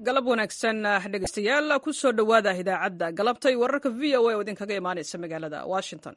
galab wanaagsan dhegeystayaal ku soo dhowaada idaacadda galabta iyo wararka v o a oo idinkaga imaanaysa magaalada washington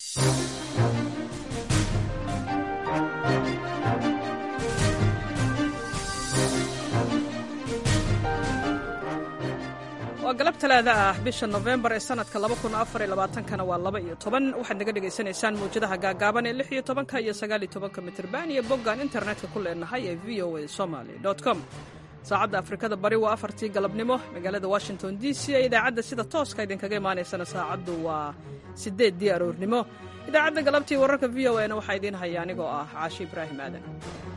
waa galab talaada ah bisha nofembar ee sanadka kana waa laba iyo toban waxaad naga dhegaysanaysaan mawjadaha gaagaaban ee lix iyo tobanka iyo sagaal iyo tobanka mitirban iyo boggaan internetka ku leenahay ee v o a somaly com saacadda afrikada bari waa afartii galabnimo magaalada washington d c ee idaacadda sida tooska idinkaga imaanaysana saacaddu waa sideeddii aroornimo idaacadda galabtii wararka v o na waxaa idiin haya anigoo ah caashi ibraahim aadan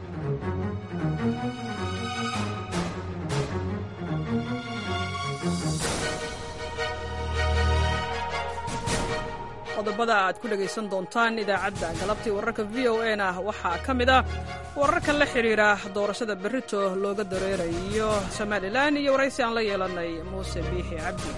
qodobada aad ku dhegaysan doontaan idaacadda galabtii wararka v o na waxaa ka mid ah wararka la xidhiira doorashada berrito looga dareerayo somalilan iyo waraysi aan la yeelanay muuse biixi cabdi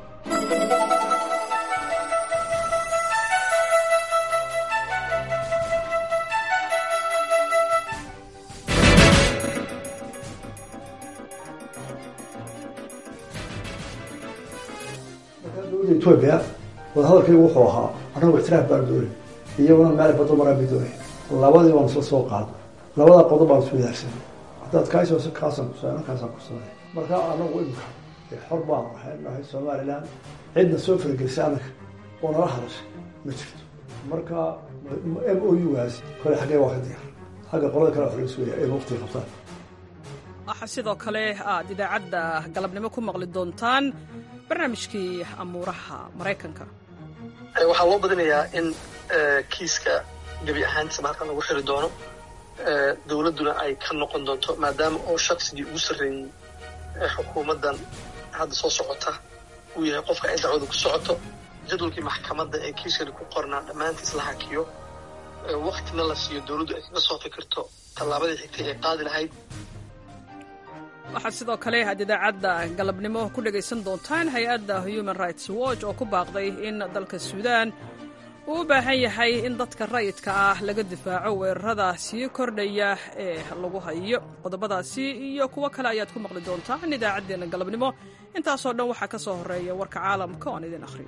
etoobiya wadahadalkaygu wuxuu ahaa annagu ictiraaf baan doonay iyaguna meel bado maraan bay doonay labadii baan isla soo qaada labada qodob baan isku wadaagsanay haddaad kaasoo kaasaan kusa kaasaan kusaday marka anagu imika xor baan ahay nahay somalilan cidna soo faragelisay annaga oo nala hadashay ma jirto marka m o u gaas kole xaggee waa ka diyaar xagga qolada kale waxlaga sugaya ay waqtiga qabtaan waxaa sidoo kale aad idaacadda galabnimo ku maqli doontaan barnaamijkii amuuraha maraykanka waxaa loo badinayaa in kiiska gebi ahaantiisaba halkan lagu xiri doono dowladduna ay ka noqon doonto maadaama oo shaqsigii ugu sarreeyey xukuumaddan hadda soo socota uu yahay qofka ay dacwada ku socoto jadwalkii maxkamadda ee kiiskani ku qornaa dhammaantiis la hakiyo waktina la siiyo dowladdu ay kaga soo fikirto tallaabadii xigtay ay qaadi lahayd waxaad sidoo kale aad idaacadda galabnimo ku dhegaysan doontaan hay-adda human rights watch oo ku baaqday in dalka suudaan uu u baahan yahay in dadka rayidka ah laga difaaco weerarada sii kordhaya ee lagu hayo qodobadaasi iyo kuwo kale ayaad ku maqli doontaan idaacaddeenna galabnimo intaasoo dhan waxaa ka soo horreeya warka caalamka oon idin akhriyo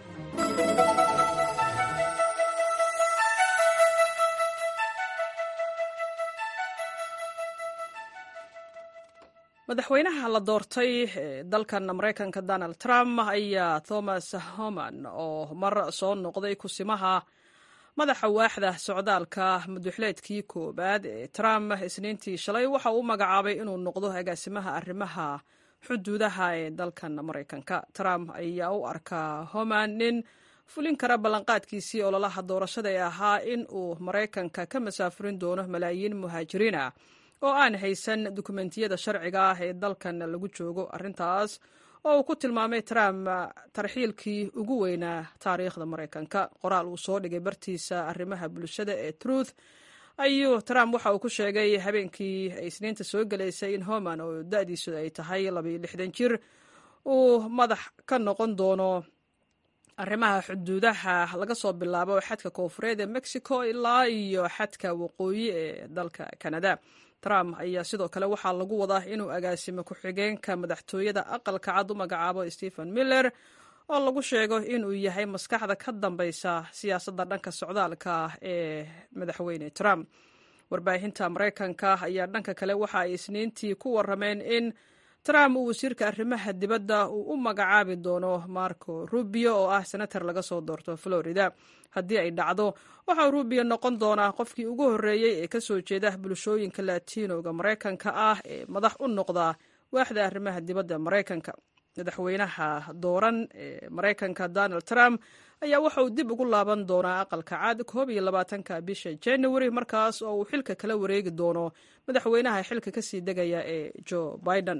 madaxweynaha la doortay dalkan maraykanka donald trump ayaa thomas homan oo mar soo noqday kusimaha madaxa waaxda socdaalka maduxleedkii koowaad ee trump isniintii shalay waxa uu magacaabay inuu noqdo agaasimaha arrimaha xuduudaha ee dalkan maraykanka trump ayaa u arkaa homan nin fulin kara ballanqaadkiisii ololaha doorashada ee ahaa in uu maraykanka ka masaafurin doono malaayiin muhaajiriin ah oo aan haysan dukumentiyada sharciga ah ee dalkan lagu joogo arrintaas oo uu ku tilmaamay trump tarxiilkii ugu weynaa taariikhda maraykanka qoraal uu soo dhigay bartiisa arrimaha bulshada ee truth ayuu trump waxa uu ku sheegay habeenkii ay isniinta soo gelaysay in homan oo da-diisu ay tahay labayo lixdan jir uu madax ka noqon doono arrimaha xuduudaha laga soo bilaabo xadka koofureed ee mexico ilaa iyo xadka waqooyi ee dalka canada trump ayaa sidoo kale waxaa lagu wadaa inuu agaasimo ku-xigeenka madaxtooyada aqalka cad u magacaabo stephen miller oo lagu sheego inuu yahay maskaxda ka dambeysa siyaasadda dhanka socdaalka ee madaxweyne trump warbaahinta maraykanka ayaa dhanka kale waxa ay isniintii ku warameen in trump uu wasiirka arrimaha dibadda uu u magacaabi doono marco rubio oo ah senator laga soo doorto florida haddii ay dhacdo waxaa rubio noqon doonaa qofkii ugu horreeyey ee ka soo jeeda bulshooyinka latinoga maraykanka ah ee madax u noqda waaxda arrimaha dibadda maraykanka madaxweynaha dooran ee maraykanka donald trump ayaa waxa uu dib ugu laaban doonaa aqalka cad koob iyo labaatanka bisha january markaas oo uu xilka kala wareegi doono madaxweynaha xilka kasii degaya ee joe biden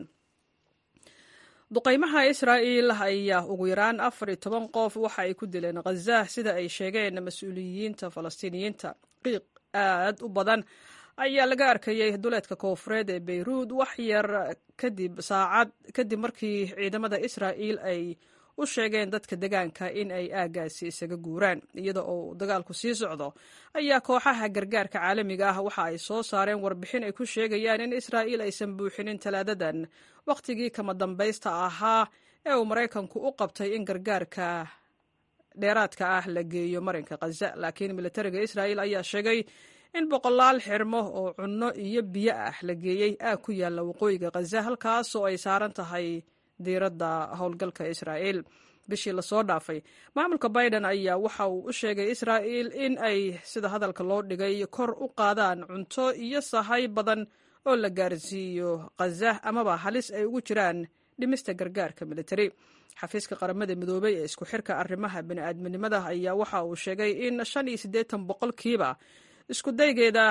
duqaymaha israa'il ayaa ugu yaraan afar iyo toban qof waxa ay ku dileen khaza sida ay sheegeen mas-uuliyiinta falastiiniyiinta qiiq aad u badan ayaa laga arkayay duleedka koofureed ee beyruud wax yar kadib saacad kadib markii ciidamada israa'il ay u sheegeen dadka degaanka in ay aaggaasi isaga guuraan iyada oo dagaalku sii socdo ayaa kooxaha gargaarka caalamiga ah waxa ay soo saareen warbixin ay ku sheegayaan in israa'iil aysan buuxinin talaadadan wakhtigii kama dambaysta ahaa ee uu maraykanku u qabtay in gargaarka dheeraadka ah la geeyo marinka khaza laakiin militariga israa'iil ayaa sheegay in boqolaal xirmo oo cunno iyo biyo ah la geeyey aag ku yaalla waqooyiga khaza halkaas oo ay saaran tahay diiradda howlgalka israa'iil bishii lasoo dhaafay maamulka biden ayaa waxa uu u sheegay israa'iil in ay sida hadalka loo dhigay kor u qaadaan cunto iyo sahay badan oo la gaarsiiyo khaza amaba halis ay ugu jiraan dhimista gargaarka militari xafiiska qaramada midoobey ee isku xirka arrimaha bini'aadminimada ayaa waxa uu sheegay in shan iyo siddeetan boqolkiiba isku daygeeda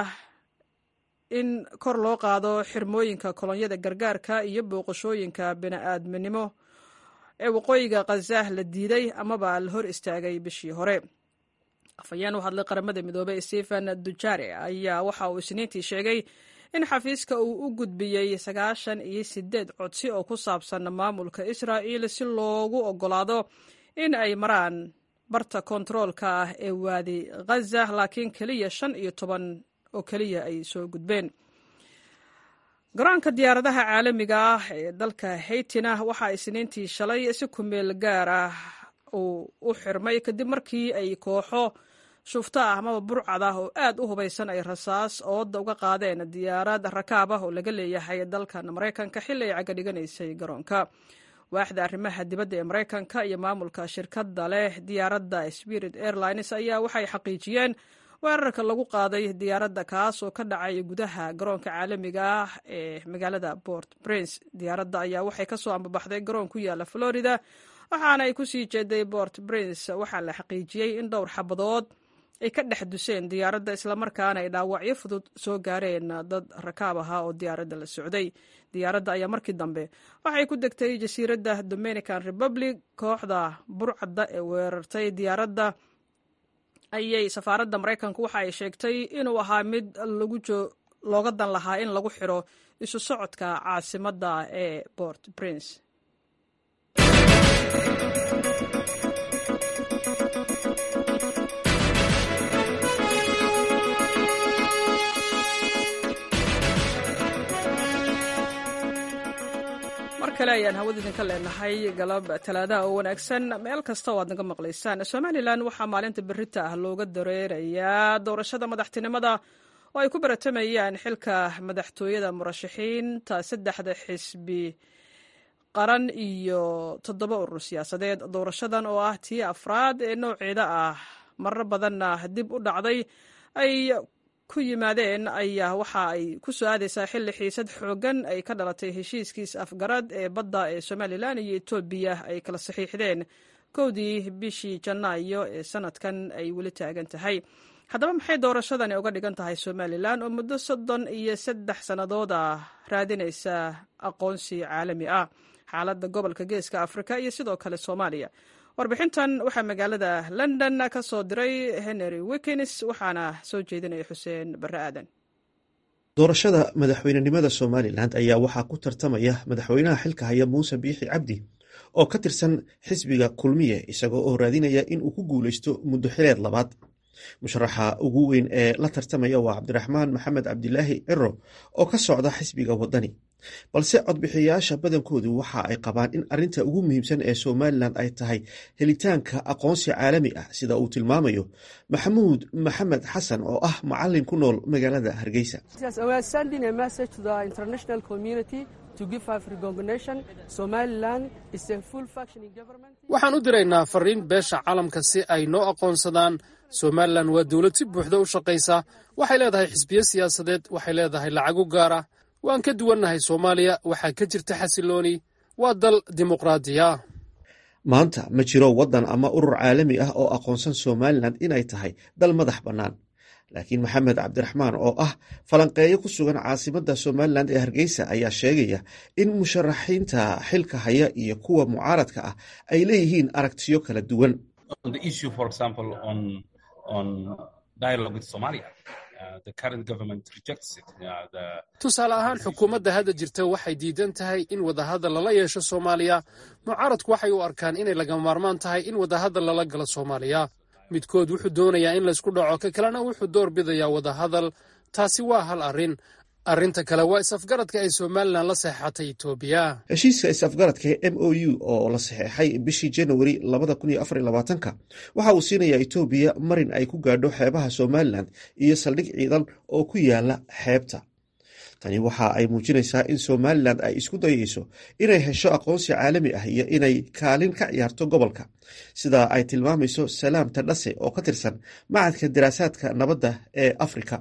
in kor loo qaado xirmooyinka kolonyada gargaarka iyo booqashooyinka bini'aadminimo ee waqooyiga khaza la diiday amaba la hor istaagay bishii hore afhayeen u hadlay qaramada midoobey stephen dujare ayaa waxa uu isniintii sheegay in xafiiska uu u gudbiyey sagaashan iyo sideed codsi oo ku saabsan maamulka israa'iil si loogu oggolaado in ay maraan barta kontaroolka ah ee waadi khaza laakiin keliya shan iyo toban oo keliya ay soo gudbeen garoonka diyaaradaha caalamiga ah ee dalka haytina waxaa isniintii shalay si kumeel gaar ah uu u xirmay kadib markii ay kooxo shufto ah amaba burcad ah oo aad u hubaysan ay rasaas ooda uga qaadeen diyaarad rakaab ah oo laga leeyahay dalkan maraykanka xilli ay cagadhiganaysay garoonka waaxda arrimaha dibadda ee maraykanka iyo maamulka shirkadda leh diyaaradda spirit airlines ayaa waxay xaqiijiyeen weerarka lagu qaaday diyaaradda kaas oo ka dhacay gudaha garoonka caalamiga ah ee magaalada port prince diyaaradda ayaa waxay kasoo ambabaxday garoon ku yaala florida waxaana ay kusii jeeday port prince waxaa la xaqiijiyey in dhowr xabadood ay ka dhex duseen diyaaradda islamarkaana ay dhaawacyo fudud soo gaareen dad rakaab ahaa oo diyaaradda la socday diyaaradda ayaa markii dambe waxay ku degtay jasiiradda dominican republic kooxda burcadda ee weerartay diyaaradda ayay safaaradda maraykanku waxa ay sheegtay inuu ahaa mid looga dan lahaa in lagu xiro isu socodka caasimadda ee port prince mar kale ayaan hawada idinka leenahay galab talaadaha oo wanaagsan meel kasta oo aad naga maqlaysaan somalilan waxaa maalinta berita ah looga dareerayaa doorashada madaxtinimada oo ay ku baratamayaan xilka madaxtooyada murashaxiinta saddexda xisbi qaran iyo toddoba urur siyaasadeed doorashadan oo ah tii afraad ee nooceeda ah marar badanna dib u dhacday ay ku yimaadeen ayaa waxa ay ku soo aadaysaa xilli xiisad xoogan ay ka dhalatay heshiiskiis afgarad ee badda ee somalilan iyo etoobiya ay kala saxiixdeen kowdii bishii janaayo ee sanadkan ay weli taagan tahay haddaba maxay doorashadani uga dhigan tahay somalilan oo muddo soddon iyo saddex sannadood ah raadinaysa aqoonsi caalami ah xaaladda gobolka geeska afrika iyo sidoo kale soomaaliya warbixintan waxaa magaalada london ka soo diray henry wikins waxaana soo jeedinaya xuseen barre aadan doorashada madaxweynenimada somalilan ayaa waxaa ku tartamaya madaxweynaha xilka haya muuse biixi cabdi oo ka tirsan xisbiga kulmiye isagoo oo raadinaya in uu ku guuleysto muddo xileed labaad musharaxa ugu weyn ee la tartamaya waa cabdiraxmaan maxamed cabdilaahi ciro oo ka socda xisbiga wadani balse codbixiyayaasha badankoodu waxa ay qabaan in arrinta ugu muhiimsan ee somalilan ay tahay helitaanka aqoonsi caalami ah sida uu tilmaamayo maxamuud maxamed xasan oo ah macalin ku nool magaalada hargeysa waxaan u diraynaa fariin beesha caalamka si ay noo aqoonsadaan somalilan waa dowlad si buuxda u shaqaysa waxay leedahay xisbiyo siyaasadeed waxay leedahay lacago gaara waan ka duwannahay soomaaliya waxaa ka jirta xasilooni waa dal dimuqraadiya maanta ma jiro waddan ama urur caalami ah oo aqoonsan somalilan inay tahay dal madax bannaan laakiin maxamed cabdiraxmaan oo ah falanqeeyo ku sugan caasimadda somalilan ee hargeysa ayaa sheegaya in musharaxiinta xilka haya iyo kuwa mucaaradka ah ay leeyihiin aragtiyo kala duwan tusaale ahaan xukuumadda hadda jirta waxay diidan tahay in wadahadal lala yeesho soomaaliya mucaaradku waxay u arkaan inay laga maarmaan tahay in wadahadal lala galo soomaaliya midkood wuxuu doonayaa in laysku dhaco ka kalena wuxuu door bidayaa wadahadal taasi waa hal arrin arrinta kale waa is-afgaradka ay somalilan la saxeexatay etoobiya heshiiska is-afgaradka ee m o u oo la saxeexay bishii januari waxa uu siinayaa etoobiya marin ay ku gaadho xeebaha somalilan iyo saldhig ciidan oo ku yaala xeebta tani waxa ay muujinaysaa in somalilan ay isku dayayso inay hesho aqoonsi caalami ah iyo inay kaalin ka ciyaarto gobolka sida ay tilmaamayso salaam tadhase oo ka tirsan macadka daraasaadka nabadda ee afrika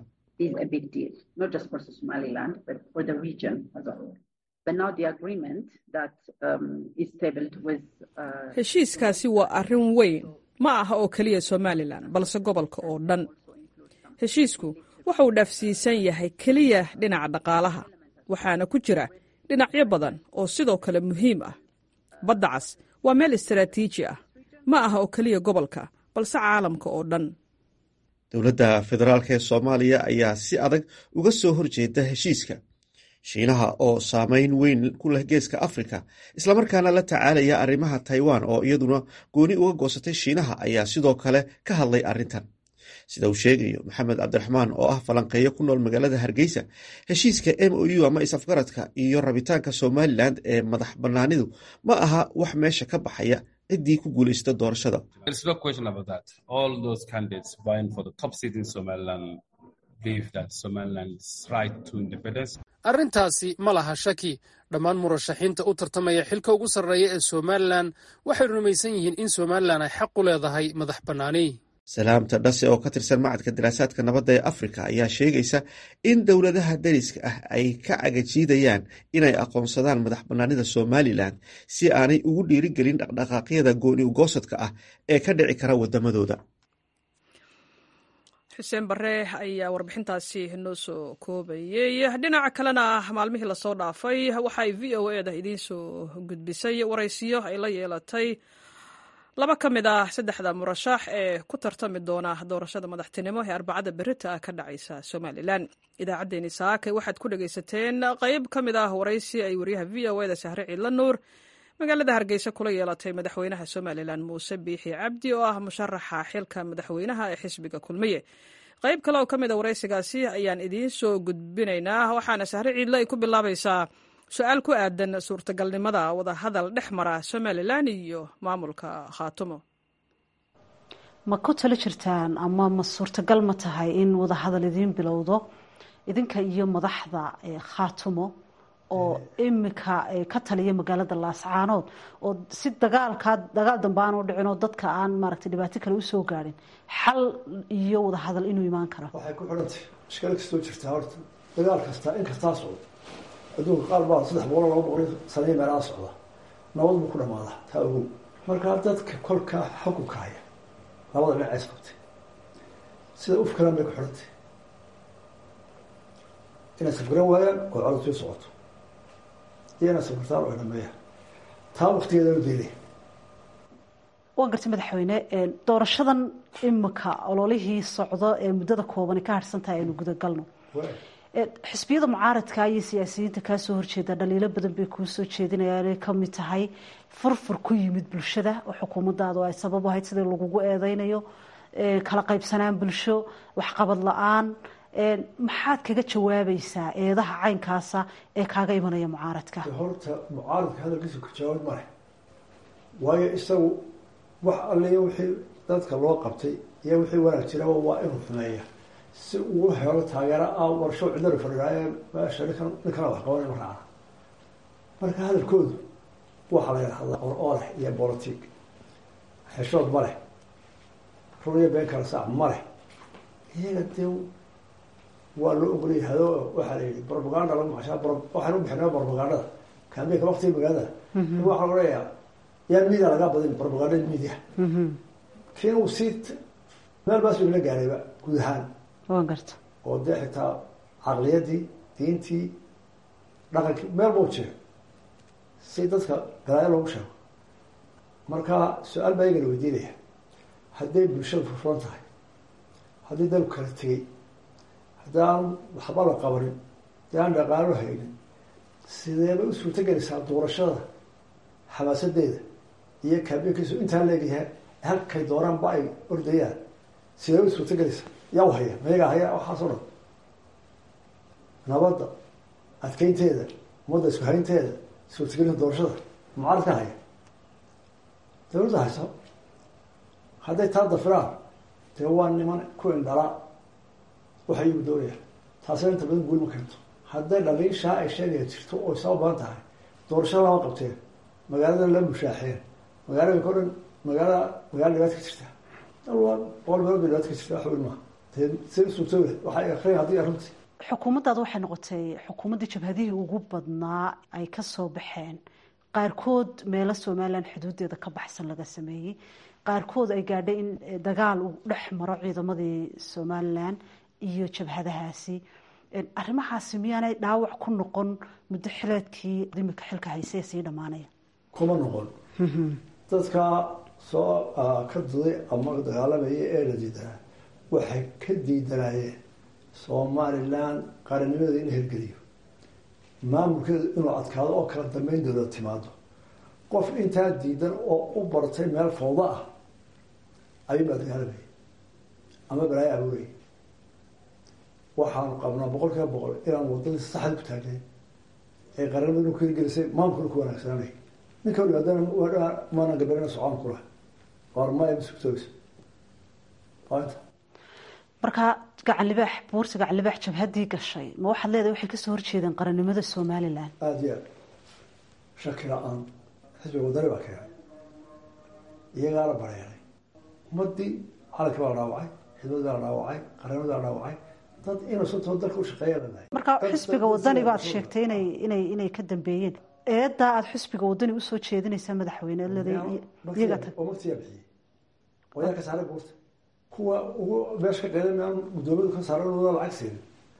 heshiiskaasi waa arrin weyn ma aha oo keliya somalilan balse gobolka oo dhan heshiisku waxa uu dhaafsiisan yahay keliya dhinaca dhaqaalaha waxaana ku jira dhinacyo badan oo sidoo kale muhiim ah badda cas waa meel istaraatiiji ah ma aha oo keliya gobolka balse caalamka oo dhan dowladda federaalk ee soomaaliya ayaa si adag uga soo horjeeda heshiiska shiinaha oo saameyn weyn ku leh geeska afrika islamarkaana la tacaalaya arrimaha taiwan oo iyaduna gooni uga goosatay shiinaha ayaa sidoo kale ka hadlay arrintan sida uu sheegayo maxamed cabdiraxmaan oo ah falanqeeyo ku nool magaalada hargeysa heshiiska m o u ama is-afgaradka iyo rabitaanka somalilan ee madax bannaanidu ma aha wax meesha ka baxaya ciddii ku guulaysta doorashada arrintaasi ma laha shaki dhammaan murashaxiinta u tartamaya xilka ugu sarreeya ee somalilan waxay rumaysan yihiin in somalilan ay xaq u leedahay madax bannaani salaamta dhase oo ka tirsan macadka daraasaadka nabadda ee afrika ayaa sheegaysa in dowladaha dariska ah ay ka cagajiidayaan inay aqoonsadaan madax bannaanida somalilan si aanay ugu dhiirigelin dhaqdhaqaaqyada gooni ugoosadka ah ee ka dhici kara wadamadooda xuseen bare ayaa warbixintaasi noo soo koobayey dhinaca kalena maalmihii lasoo dhaafay waxaay v o eda idiin soo gudbisay waraysiyo ay la yeelatay laba ka mid ah saddexda murashax ee ku tartami doona doorashada madaxtinimo ee arbacada berita ka dhacaysa somalilan idaacaddeenii saakay waxaad ku dhegaysateen qayb ka mid ah waraysi ay wariyaha v o eda sahre ciidla nuur magaalada hargeysa kula yeelatay madaxweynaha somalilan muuse biixi cabdi oo ah musharaxa xilka madaxweynaha ee xisbiga kulmiye qayb kale oo ka mid a waraysigaasi ayaan idiin soo gudbinaynaa waxaana sahre ciidle ay ku bilaabaysaa su-aal ku aadan suurtagalnimada wadahadal dhex mara somalilan iyo maamulka khaatumo ma ku talo jirtaan ama ma suurtagal ma tahay in wadahadal idiin bilowdo idinka iyo madaxda khaatumo oo imika ka taliya magaalada laascaanood oo si dagaalkaa dagaal dambe aan u dhicin oo dadka aan maaragtay dhibaato kale usoo gaadhin xal iyo wadahadal inuu imaan karo waxay ku xidhantay ishkalo kastoo jirtaa horta dagaal kastaa in kastaa socdo adduunka qaar baa saddex boqol laba boqol sanay meelaha socda nabad buu ku dhamaadaa taa ogow markaa dadka kolkaa xukunka haya labada dhinac is qabtay sida ufkalan bay ku xidhantay inay safgaran waayaan oo codod sii socoto iyo inay safgartaan oo dhameeyaan taa waktigeeda la beelaya waan gartay madaxweyne doorashadan imika ololihii socdo ee muddada koobani ka harhsan tahay aynu gudagalno xisbiyada mucaaradka iyo siyaasiyiinta kaa soo horjeeda dhaliilo badan bay kuu soo jeedinayaan inay kamid tahay furfur ku yimid bulshada oo xukuumadaadu ay sabab ahayd sidii lagugu eedeynayo kala qaybsanaan bulsho waxqabad la-aan maxaad kaga jawaabaysaa eedaha caynkaasa ee kaaga imanaya mucaaradka horta mucaaradka hadalkiisa ka jawaab ma leh waayo isagu wax alliya wixii dadka loo qabtay iyo wixii wanaag jiraba waa inuu xumeeya si uu helo taageero ah warsho cidari fadhiidaaye meesha ninkan ninkana wax qabanay ma raacna marka hadalkoodu waxaa la yidhahdaa or oo leh iyo bolotig xeshood ma leh run iyo been kala saac ma leh iyaga dee waa loo ogolay hado waxaa la yihi propaganda lagu macashaa waxaan u bixinaa propagandada kaambeynka waktiga magaalada waxaa laga leeyaa yaan media lagaa badin propagandada media kiin uu sii meel baas ila gaarayba guud ahaan waan garta oo dee xitaa caqliyadii diintii dhaqankii meel bau jira si dadka galaayo loogu sheego marka su-aal baa iyagana weydiinaya hadday bulshada furfuran tahay haddii dalku kala tegey haddii aan waxba la qabanin haddii aan dhaqaalo haynin sideeba u suurto gelaysaa doorashada xamaasadeeda iyo kaabiinkiisu intaa leegyahay halkay dooraanba ay ordayaan sideeba u suurto gelaysaa yaa u haya mayagaa haya waxaasoo dhan nabadda adkeynteeda ummadda isku haynteeda suurtagelinta doorashada mucaaradka haya dawladda hayso hadday taa dafiraan dee waa niman ku indhala waxay igu doonayaan taasina inta badan guul ma keento hadday dhaliishaa ay sheegaya jirto oo isaa u badan tahay doorashada lama qabteen magaalada la mushaaxeen magaalada o dhan magaala magaala dhibaata ka jirta boqol meelood bay dhibaata ka jirta wax weyn maaha dee si suurtooda waxay akriyan haddii arrintii xukuumaddaada waxay noqotay xukuumaddii jabhadihii ugu badnaa ay ka soo baxeen qaarkood meelo somalilan xuduudeeda ka baxsan laga sameeyey qaarkood ay gaadhay in dagaal uu dhex maro ciidamadii somalilan iyo jabhadahaasi arrimahaasi miyaanay dhaawac ku noqon muddo xileedkii imika xilka hayse ee sii dhammaanaya kuma noqon dadka soo ka duday ama dagaalamaya ee la diidanaa waxay ka diidanaayeen somalilan qarannimadeeda in la hirgeliyo maamulkeedu inuu adkaado oo kala dambeyn dowlad timaado qof intaa diidan oo u bartay meel fawda ah ayuun baa dagaalamayay ama balaayo abuurayay waxaanu qabnaa boqol kiiba boqol inaan wadadii saxda ku taagnayn ee qarannimada inu ku hirgelisay maamulkuna ku wanaagsananay ninka yimaadana maana gabalina socon kula waar maya masugtooysa inta marka gacan libaax buurta gacan libaax jabhaddii gashay ma waxaad leedahay waxay kasoo horjeedeen qarannimada somalilan aada iyo aad shaki la-aan xisbiga wadani baa keenay iyagaana bareeray ummadii calanki baa la dhaawacay xidmadii baa la dhaawacay qarannimadi baa la dhaawacay dad inasantoo dalka u shaqeeya la nahay marka xisbiga wadani baad sheegtay inay inay inay ka dambeeyeen eedaa aada xisbiga wadani usoo jeedinaysaa madaxweyne iyaga tag oo magtiyaa bixiyey oo yaa ka saaray buurta kuwa ugu meesha ka qeydan aan guddoomiyadu ka saaran wada lacag siinin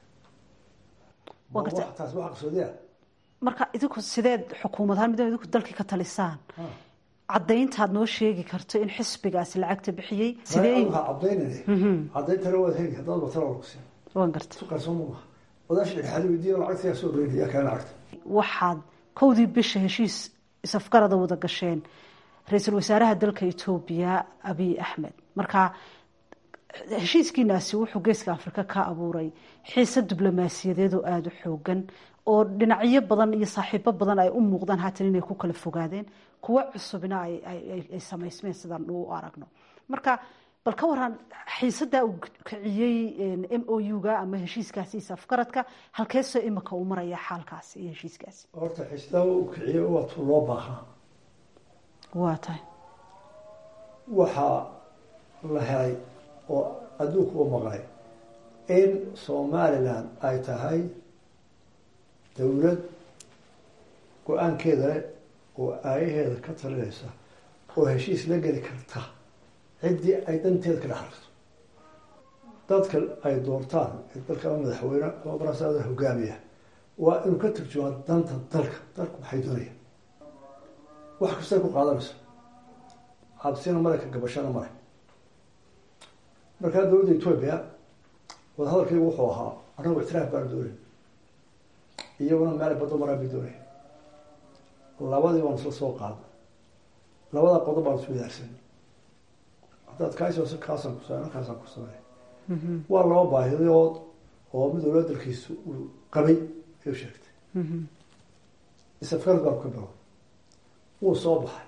taas waxa qasoodiya marka idinku sideed xukuumad ahaan midna idinku dalkii ka talisaan caddayntaad noo sheegi karto in xisbigaasi lacagta bixiyey sidee waxaa cadaynane cadayntana waad heli haddaad batala lagusiin waan garta su qarsoon ma maha wadaasha dhexaadi weydiiya lacagta yaa soo reynaya yaa kale lacagta waxaad kowdii bisha heshiis isafgarada wada gasheen ra-iisul wasaaraha dalka etoobiya abiy axmed marka heshiiskiinaasi wuxuu geeska afrika ka abuuray xiise diblomaasiyadeed oo aada u xoogan oo dhinacyo badan iyo saaxiibo badan ay u muuqdaan haatan inay ku kala fogaadeen kuwo cusubna ay samaysmeen sidaan u aragno marka bal ka waran xiisadaa uu kiciyey m o u-ga ama heshiiskaasi isafgaradka halkeesoo imika uu maraya xaalkaasi iyo heshiiskaasi horta xiisadaa uu kiciyey waa tu loo baahnaa waa tahay waxaa la helay oo adduunku u maqlay in somalilan ay tahay dowlad go-aankeeda leh oo aayaheeda ka talinaysa oo heshiis la geli karta ciddii ay danteeda ka dhex ragto dadka ay doortaan ee dalka ama madaxweyne ama barasaada hogaamiya waa inuu ka turjumaa danta dalka dalku maxay doonayaan wax kastay ku qaadanayso cabsina male ka gabashana male markaa dowladda etoobiya wadahadalkaygu wuxuu ahaa annagu ictiraaf baan doonayn iyaguna meel baddo maraan bay doonaya labadii baan isla soo qaada labada qodob baan isu wadaagsan haddaad kaasoo kaasaan kusa kaasaan ku samey waa laba baahidood oo mid walba dalkiisu uu qabay ayuu sheegtay isafgarad baan ka bilo wuu soo baxay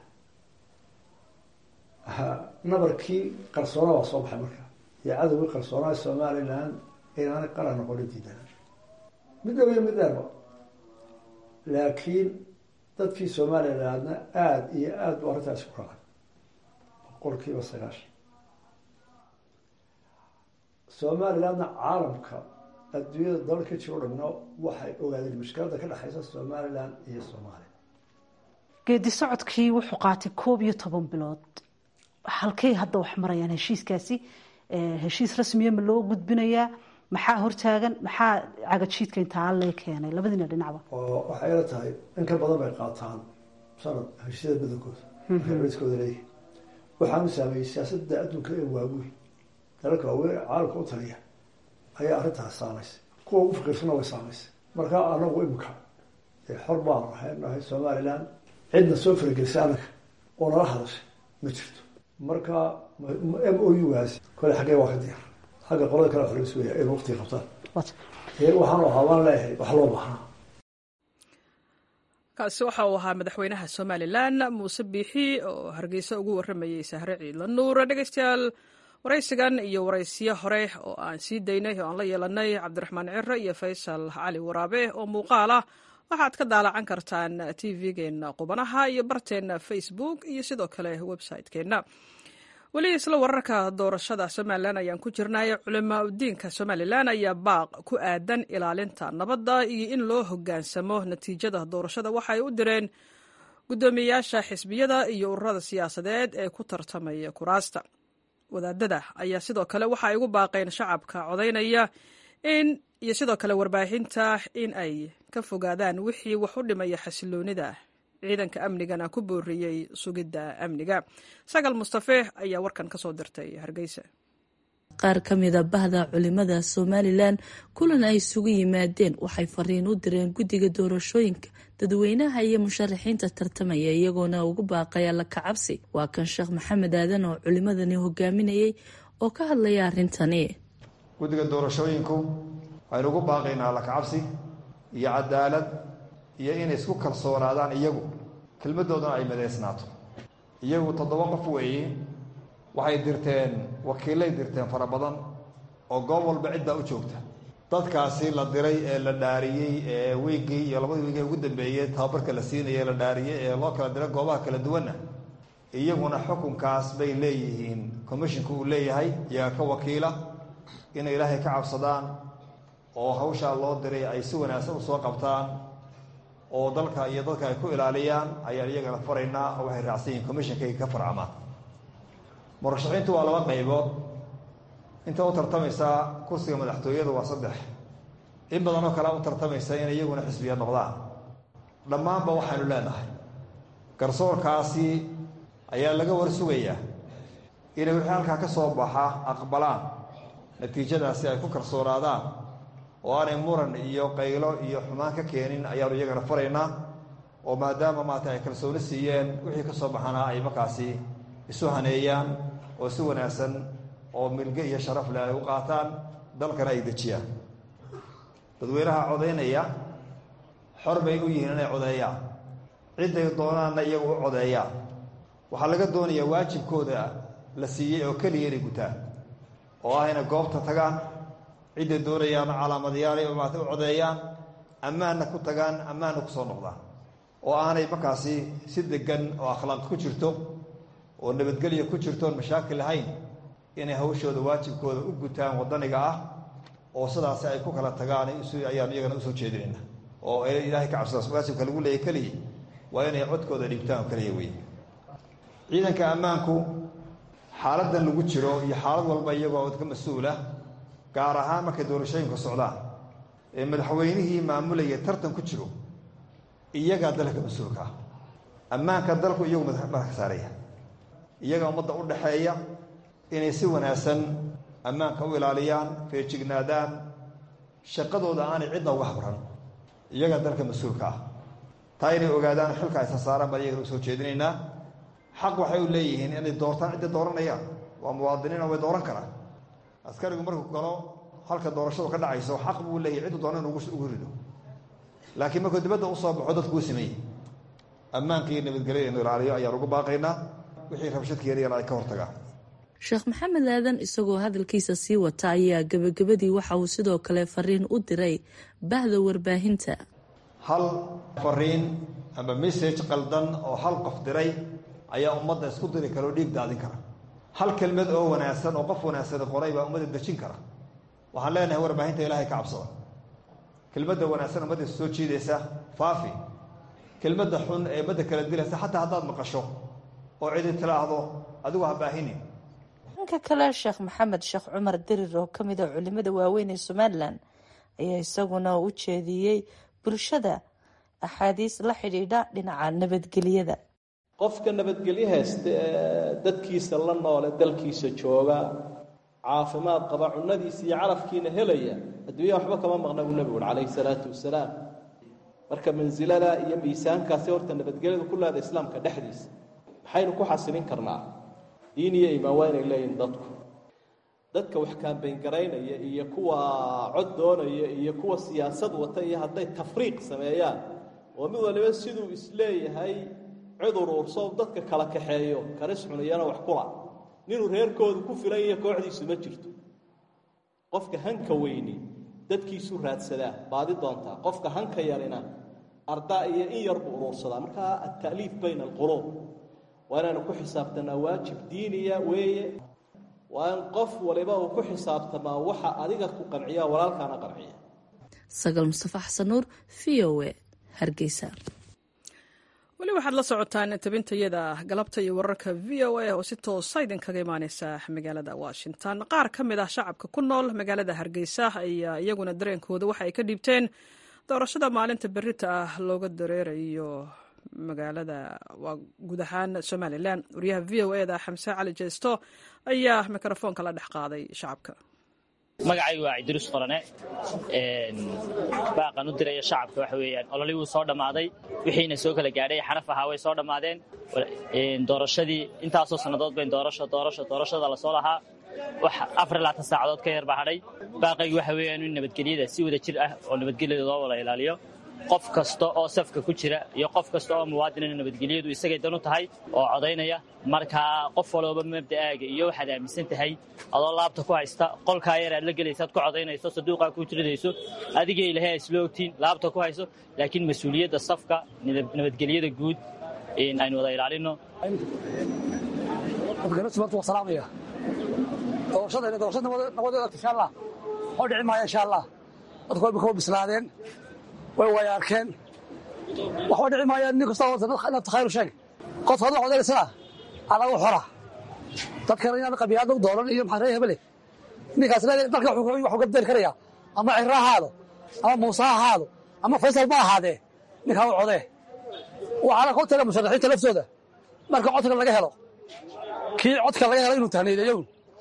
nabarkii qarsoona waa soo baxay marka iyo cadowgii qarsoonaa somalilan inaanay qaran noqono diidana mid dhow iyo mid dheerba laakiin dadkii somalilandna aada iyo aada bu arrintaasi ku raacay boqolkiiba sagaashan somalilandna caalamka adduunyada dalal ka jiro dhamna waxay ogaadeen mushkilada ka dhexaysa somaliland iyo soomaaliya geedi socodkii wuxuu qaatay koob iyo toban bilood halkay hadda wax marayaan heshiiskaasi heshiis rasmiya ma loo gudbinayaa maxaa hortaagan maxaa cagajiidka intaa lee keenay labadiina dhinacba oo waxay ila tahay in ka badan bay qaataan sanad heshiisyada badankooda markay culiskooda leeyihin waxaanu saameeyey siyaasadda adduunka ee waaweyn dalalka waaweyn caalamka u taliya ayaa arrintaas saamaysay kuwa ugu faqiirsana way saamaysay marka anagu imika xor baan ahay nahay somaliland cidna soo faragelisay anaga oo nala hadashay ma jirto marka m o u gaasi kole xaggee waa ka diyaar xagga qolada kale xoreysu weya in waqtiga qabtaan waxaanu ahaa waan leeyahay wax loo baahnaa kaasi waxa uu ahaa madaxweynaha somalilan muuse biixi oo hargeysa ugu waramayey sahre ciidla nuur dhegeystayaal waraysigan iyo waraysiyo hore oo aan sii daynay oo aan la yeelanay cabdiraxmaan ciro iyo faysal cali waraabe oo muuqaal ah waxaad ka daalacan kartaan tv-geenna qubanaha iyo barteenna facebook iyo sidoo kale website-keenna weli isla wararka doorashada somalilan ayaan ku jirnay culimaa udiinka somalilan ayaa baaq ku aadan ilaalinta nabadda iyo in loo hogaansamo natiijada doorashada waxa ay u direen guddoomiyeyaasha xisbiyada iyo ururada siyaasadeed ee ku tartamaya kuraasta wadaadada ayaa sidoo kale waxa ay ugu baaqeen shacabka codaynaya in iyo sidoo kale warbaahinta in ay ka fogaadaan wixii wax u dhimaya xasiloonida ciidanka amnigana ku booriyey sugidda amniga sagal mustafe ayaa warkan ka soo dirtay hargeysa qaar ka mida bahda culimada somalilan kulan ay isugu yimaadeen waxay fariin u direen guddiga doorashooyinka dadweynaha iyo musharaxiinta tartamaya iyagoona ugu baaqaya la kacabsi waa kan sheekh maxamed aadan oo culimadani hogaaminayay oo ka hadlaya arrintani guddiga doorashooyinku waxaynu ugu baaqaynaa la kacabsi iyo cadaalad iyo inay isku kalsoonaadaan iyagu kelmaddoodana ay madeysnaato iyagu toddoba qof weeye waxay dirteen wakiillay dirteen fara badan oo goob walba ciddaa u joogta dadkaasi la diray ee la dhaariyey ee wiiggii iyo labadii wiig ee ugu dambeeyey tababarka la siinayay la dhaariyey ee loo kala diray goobaha kala duwanna iyaguna xukunkaas bay leeyihiin commisshinku uu leeyahay iyaga ka wakiila inay ilaahay ka cabsadaan oo hawshaa loo diray ay si wanaagsan usoo qabtaan oo dalka iyo dadka ay ku ilaaliyaan ayaan iyagana faraynaa oo waxay raacsan yihiin commishonkayga ka farcamaan murashaxiintu waa laba qaybood inta u tartamaysaa kursiga madaxtooyada waa saddex in badan oo kale u tartamaysa inay iyaguna xisbiya noqdaan dhammaanba waxaynu leenahay garsoorkaasi ayaa laga war sugayaa inay wixii halkaa ka soo baxa aqbalaan natiijadaasi ay ku kalsoonaadaan oo aanay muran iyo qaylo iyo xumaan ka keenin ayaanu iyagana faraynaa oo maadaama maata ay kalsooni siiyeen wixii ka soo baxana ay markaasi isu haneeyaan oo si wanaagsan oo milge iyo sharaf leh ay u qaataan dalkana ay dejiyaan dadweynaha codaynaya xor bay u yihiin inay codeeyaan cidday doonaanna iyagu u codeeyaan waxaa laga doonayaa waajibkooda la siiyey oo keliya inay gutaan oo ah inay goobta tagaan cidday doonayaan calaamadayaal maata u codeeyaan ammaanna ku tagaan ammaanna ku soo noqdaan oo aanay markaasi si degan oo akhlaaq ku jirto oo nabadgelya ku jirto oon mashaakil lahayn inay hawshooda waajibkooda u gutaan waddaniga ah oo sidaasi ay ku kala tagaan ayaan iyagana usoo jeedinayna oo ilaahay ka cabsadaas waajibka lagu leeyahy keliya waa inay codkooda dhibtaan oo keliya wey ciidanka ammaanku xaaladdan lagu jiro iyo xaalad walba iyagoo ka mas-uula gaar ahaan markay doorashooyinka socdaan ee madaxweynihii maamulaya tartan ku jiro iyagaa dalka mas-uulka ah ammaanka dalku iyagu madaxka saaraya iyaga ummadda u dhaxeeya inay si wanaagsan ammaanka u ilaaliyaan feejignaadaan shaqadooda aanay cidna uga habran iyagaa dalka mas-uulka ah taa inay ogaadaan xilka aysa saaraan baan iyagana usoo jeedinaynaa xaq waxay u leeyihiin inay doortaan cidday dooranayaan waa muwaadiniina way dooran karaan askarigu markuu galo halka doorashadu ka dhacayso xaq buu leeyahy ciddu doona inu ugu rido laakiin markuu dibadda usoo baxo dadkuu sameeyey ammaanka iyo nabadgelya inu ilaaliyo ayaan ugu baaqaynaa wixii rabshad keenayana ay ka hortagaan sheekh maxamed aadan isagoo hadalkiisa sii wata ayaa gebagabadii waxa uu sidoo kale fariin u diray bahda warbaahinta hal fariin ama message qaldan oo hal qof diray ayaa ummadda isku diri kara oo dhiig daadin kara hal kelmad oo wanaagsan oo qof wanaagsani qoray baa ummadda dejin kara waxaan leenahay warbaahinta ilaahay ka cabsada kelmadda wanaagsan ummadda soo jiidaysa faafi kelmadda xun ee ummadda kala dilaysa xataa haddaad maqasho oo cidi tilaahdo adigu ha baahinin dhanka kale sheekh maxamed sheekh cumar dirir oo ka mid a culimada waaweyn ee somalilan ayaa isaguna u jeediyey bulshada axaadiis la xidhiidha dhinaca nabadgelyada qofka nabadgelyo haysta ee dadkiisa la noole dalkiisa jooga caafimaad qaba cunadiisa iyo calafkiina helaya adduunya waxba kama maqna buu nebigu uri calayhi salaatu wasalaam marka mansilada iyo miisaankaasi horta nabadgelyadu ku leeda islaamka dhexdiisa maxaynu ku xasilin karnaa diin iyo imaan waa inay leeyihin dadku dadka wax kaambayn-garaynaya iyo kuwa cod doonaya iyo kuwa siyaasad wata iyo hadday tafriiq sameeyaan oo mid waliba siduu isleeyahay cid uruurso dadka kala kaxeeyo karis cuniyana wax kula ninuu reerkoodu ku filan iyo kooxdiisu ma jirto qofka hanka weyni dadkiisu raadsadaa baadi doontaa qofka hanka yarina ardaa iyo in yar buu uruursadaa markaa alta'liif bayna alquluub waa inaanu ku xisaabtanaa waajib diiniya weeye waa in qof waliba uu ku xisaabtamaa waxa adiga ku qanciya walaalkaana qanciya sagal mustafa xasan nuur v o e hargeysa weli waxaad la socotaan tabintayada galabta iyo wararka v o a oo si toosa idinkaga imaaneysa magaalada washington qaar ka mid ah shacabka ku nool magaalada hargeysa ayaa iyaguna dareenkooda waxa ay ka dhiibteen doorashada maalinta berita ah looga dareerayo magaalada waa guud ahaan somalilan wariyaha v o eda xamse cali jeesto ayaa mikrofoonka la dhex qaaday shacabka magacaygu waa cidiruus qorane baaqan u diraya shacabka waxa weeyaan ololii wuu soo dhammaaday wixiina soo kala gaadhay xaraf ahaa way soo dhammaadeen doorashadii intaasoo sannadood bayn doorasho doorasho doorashada lasoo lahaa wax afar laatan saacadood ka yar baa hadhay baaqaygu waxa weeyaan in nabadgelyada si wada jir ah oo nabadgelyada loo wada ilaaliyo qof kasta oo safka ku jira iyo qof kasta oo muwaadinana nabadgelyadu isagay dan u tahay oo codaynaya markaa qof walooba mabda'aaga iyo waxaad aaminsan tahay adoo laabta ku haysta qolkaa yar aad la gelaysaad ku codaynayso saduuqaa ku jiridayso adiga ilahay isla ogtiin laabta ku hayso laakiin mas-uuliyadda safka nabadgelyada guud aynu wada ilaalino oo dhici maaya insha allah dadku way kaba bislaadeen way way arkeen waxba dhici maayaan nin kasta nafta khayru sheeg qof haduu codaysana anagu xora dadkana inaan qabiyaadna u dooran iyo maxaa ree hebele ninkaas dalka waxuu gabdeli karaya ama ciro ha ahaado ama muuse ha ahaado ama faysal ma ahaadee ninkaa u codee waxaana ka taga musharaxiinta laftooda marka codka laga helo kii codka laga helo inuu tahniideeyown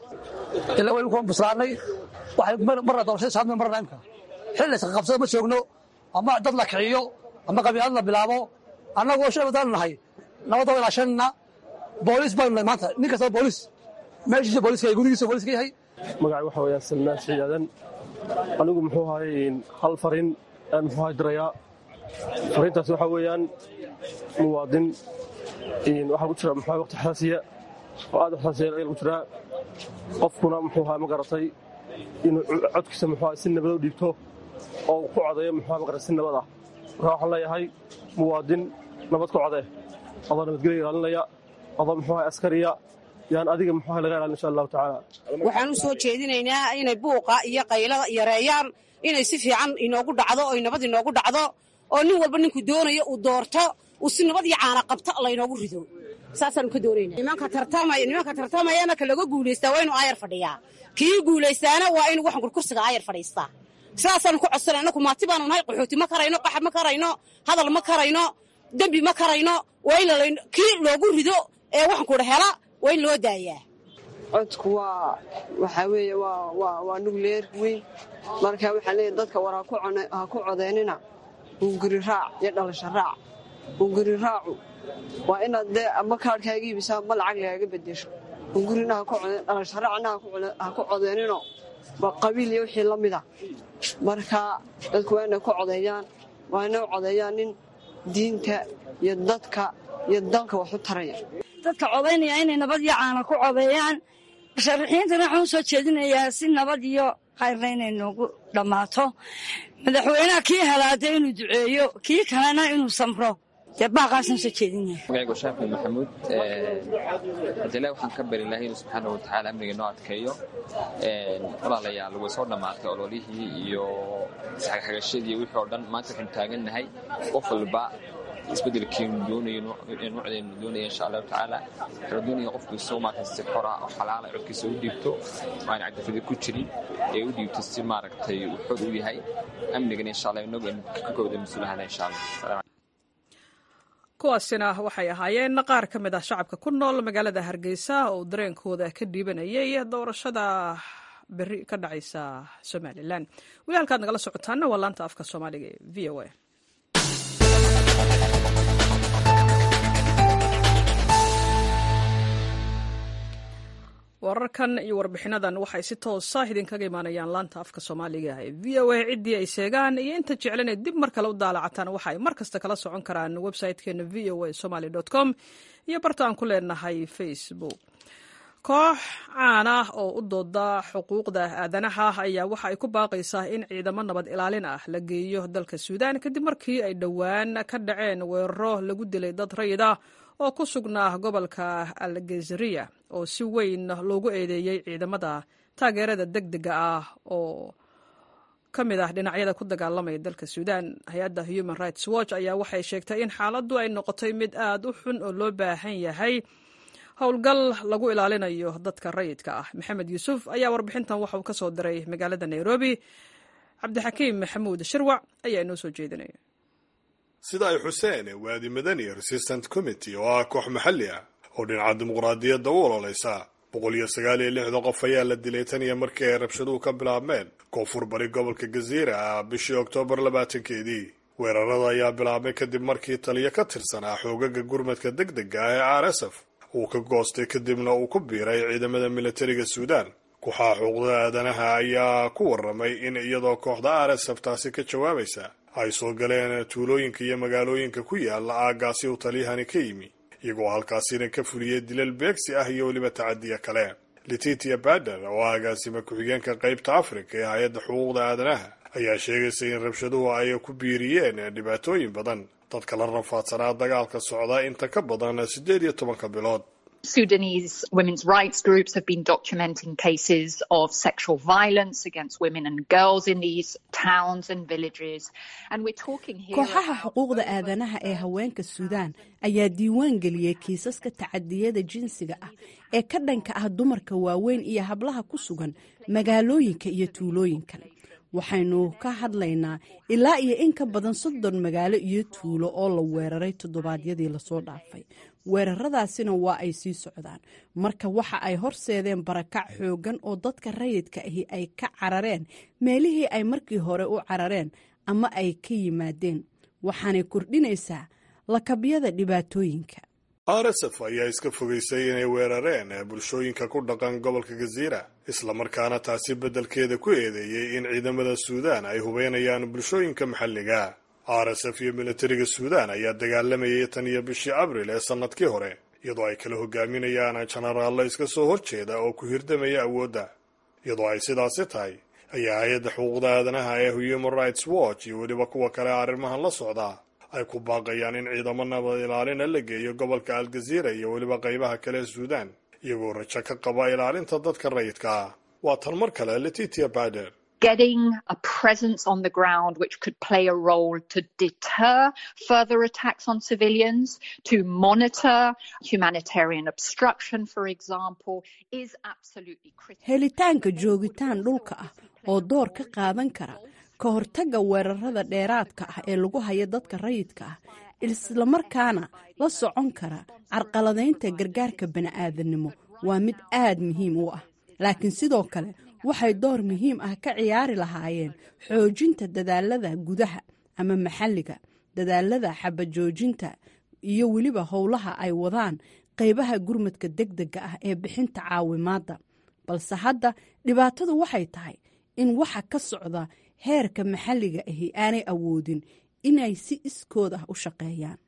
ilaa waynu kuwan bislaanay waxay marna doorashada saadme marna imka xil iska qabsada ma joogno ama dad la kiciyo ama qabiilad la bilaabo annagoo shay wadaan nahay nabadda ilaa shanna booliis baanu nahay maanta nin kastaba booliis meeshiisa booliiska gudigiisa booliiska yahay magacay waxa weeyaan salmaan ciidadan anigu muxuu ahaay hal farin aan muxuu ahay dirayaa fariintaas waxaa weeyaan muwaadin waxaa ku jira muxuu ahay waqti xasaasiya oo aad xasaasiya lagu jiraa qofkuna muxuu ahay ma garatay inuu codkiisa muxuu ahay si nabad u dhiibto oo ku codeeyo muxuu ahay ma garatay si nabad ah marka waxaan leeyahay muwaadin nabad ku codee adoo nabadgelya ilaalinaya adoo muxuu ahay askariya yaan adiga muxuu ahay laga ilaalin insha allahu tacaala waxaan u soo jeedinaynaa inay buuqa iyo qaylada yareeyaan inay si fiican inoogu dhacdo oy nabad inoogu dhacdo oo nin walba ninku doonayo uu doorto uu si nabad iyo caana qabto laynoogu rido saasaanu ka doonayna nimanka tartamaya nimanka tartamayana ka laga guulaystaa waa inuu aayar fadhiyaa kii guulaystaana waa inuu waxan kurkursiga aayar fadhiistaa sidaasaanu ku codsanay annaku maati baanu nahay qaxooti ma karayno qaxab ma karayno hadal ma karayno dembi ma karayno waa in kii loogu rido ee waxan kudha hela waa in loo daayaa codku waa waxaa weeye waa waa waa nugleer weyn marka waxaan leeyahay dadka war ha ku codeynina hunguri raac iyo dhalasho raac hunguri raacu waa inaad dee ama kaadhkaaga iibisaa ma lacag lagaaga bedesho hungurina ha ku codeyn dhalasho raacna ha ku codeynino waa qabiil iyo wixii la mida marka dadku waa inay ku codeeyaan waa inay u codeeyaan nin diinta iyo dadka iyo dalka wax u taraya dadka codaynaya inay nabad iyo caana ku codeeyaan musharaxiintana waxaan u soo jeedinayaa si nabad iyo khayrna inay noogu dhammaato madaxweynaha kii helaada inuu duceeyo kii kalena inuu samro dee baaqaasaan soo jeedinaya magacaygu shaafi maxamuud hadile waxaan ka bari lahay inuu subxaana watacaala amniga noo adkeeyo walaalayaal way soo dhammaatay ololihii iyo isxagxagashadii wixii oo dhan maanta waxaynu taagannahay qof walba isbedelkiinu doonayo nuucdeenu doonaya insha allahu tacaala waxaanu doonaya qofkiisu maaragtay si xora oo xalaala codkiisa u dhiibto oo aan cadafada ku jirin ee u dhiibto si maaragtay uu xor u yahay amnigana insha allah inagu aynu ka kooda mas-uulahana insha allah kuwaasina waxay ahaayeen qaar ka mid ah shacabka ku nool magaalada hargeysa oo dareenkooda ka dhiibanayay doorashada beri ka dhacaysa somalilan weli halkaad nagala socotaana waa laanta afka soomaaliga ee v o a wararkan iyo warbixinadan waxay si toosa idinkaga imaanayaan laanta afka soomaaliga ee v o a ciddii ay sheegaan iyo inta jeclan ee dib mar kale u daalacataan waxa ay mar kasta kala socon karaan website-keena v o a somaly com iyo barta aan ku leenahay facebook koox caan ah oo u dooda xuquuqda aadanaha ayaa waxa ay ku baaqaysaa in ciidamo nabad ilaalin ah la geeyo dalka suudaan kadib markii ay dhowaan ka dhaceen weeraro lagu dilay dad rayid ah oo ku sugnaa gobolka algezeriya oo si weyn loogu eedeeyey ciidamada taageerada deg dega ah oo ka mid ah dhinacyada ku dagaalamaya dalka suudaan hay-adda human rights watch ayaa waxay sheegtay in xaaladdu ay noqotay mid aad u xun oo loo baahan yahay howlgal lagu ilaalinayo dadka rayidka ah maxamed yuusuf ayaa warbixintan waxauu ka soo diray magaalada nairobi cabdixakiim maxamuud shirwac ayaa inoo soo jeedinaya sida ay xuseen waadi madani resistant committee oo ah koox maxalli ah oo dhinaca dimuqraadiyadda u ololeysa boqol iyo sagaal iyo lixda qof ayaa la dilay tan iyo markii ay rabshaduhu ka bilaabmeen koonfur bari gobolka gaziira ah bishii oktoobar labaatankeedii weerarada ayaa bilaabmay kadib markii taliyo ka tirsanaa xoogaga gurmadka deg dega ah ee r s f uu ka goostay kadibna uu ku biiray ciidamada militariga suudaan kuxaa xuquuqda aadanaha ayaa ku waramay in iyadoo kooxda r s f taasi ka jawaabaysa ay soo galeen tuulooyinka iyo magaalooyinka ku yaala aaggaasi uu taliyahani ka yimi iyagoo halkaasina ka fuliyey dilal beegsi ah iyo weliba tacadiya kale letitia bader oo agaasima ku-xigeenka qaybta afrika ee hay-adda xuquuqda aadanaha ayaa sheegaysa in rabshaduhu ay ku biiriyeen dhibaatooyin badan dadka la rafaadsanaa dagaalka socda inta ka badan siddeed iyo tobanka bilood Sudanese women's rights groups have been documenting cases of sexual violence against women and girls in these towns and villages. And we're talking here kooxaha xuquuqda aadanaha ee haweenka suudaan ayaa diiwaan geliyey kiisaska tacadiyada jinsiga ah ee ka dhanka ah dumarka waaweyn iyo hablaha ku sugan magaalooyinka iyo tuulooyinkan waxaynu ka hadlaynaa ilaa iyo in ka badan soddon magaalo iyo tuulo oo la weeraray toddobaadyadii lasoo dhaafay weeraradaasina waa ay sii socdaan marka waxa ay horseedeen barakac xoogan oo dadka rayidka ahi ay ka carareen meelihii ay markii hore u carareen ama ay ka yimaadeen waxaanay kordhinaysaa lakabyada dhibaatooyinka r s f ayaa iska fogaysay inay weerareen bulshooyinka ku dhaqan gobolka gaziira islamarkaana taasi beddelkeeda ku eedeeyey in ciidamada suudaan ay hubeynayaan bulshooyinka maxalliga r s f iyo militariga suudaan ayaa dagaalamayay tan iyo bishii abril ee sannadkii hore iyadoo ay kala hogaaminayaan jenaraallo iska soo horjeeda oo ku hirdamaya awoodda iyadoo ay sidaasi tahay ayaa hay-adda xuquuqda aadanaha ee human rights watch iyo weliba kuwa kale arrimahan la socdaa ay ku baaqayaan in ciidamo nabad ilaalina la geeyo gobolka algaziira iyo weliba qaybaha kale ee suudaan iyagoo rajo ka qaba ilaalinta dadka rayidka ah waa tan mar kale letitia bader getting a presence on the ground which could play a role to deter further attacks on civilians, to monitor humanitarian obstruction, for example, is absolutely critical. helitaanka joogitaan dhulka ah oo door ka qaadan kara ka hortagga weerarada dheeraadka ah ee lagu hayo dadka rayidka ah islamarkaana la socon kara carqaladaynta gargaarka bani'aadanimo waa mid aad muhiim u ah laakiin sidoo kale waxay door muhiim ah ka ciyaari lahaayeen xoojinta dadaalada gudaha ama maxalliga dadaalada xabajoojinta iyo weliba howlaha ay wadaan qaybaha gurmadka degdega ah ee bixinta caawimaadda balse hadda dhibaatadu waxay tahay in waxa ka socda heerka maxalliga ahi aanay awoodin inay si iskood ah u shaqeeyaan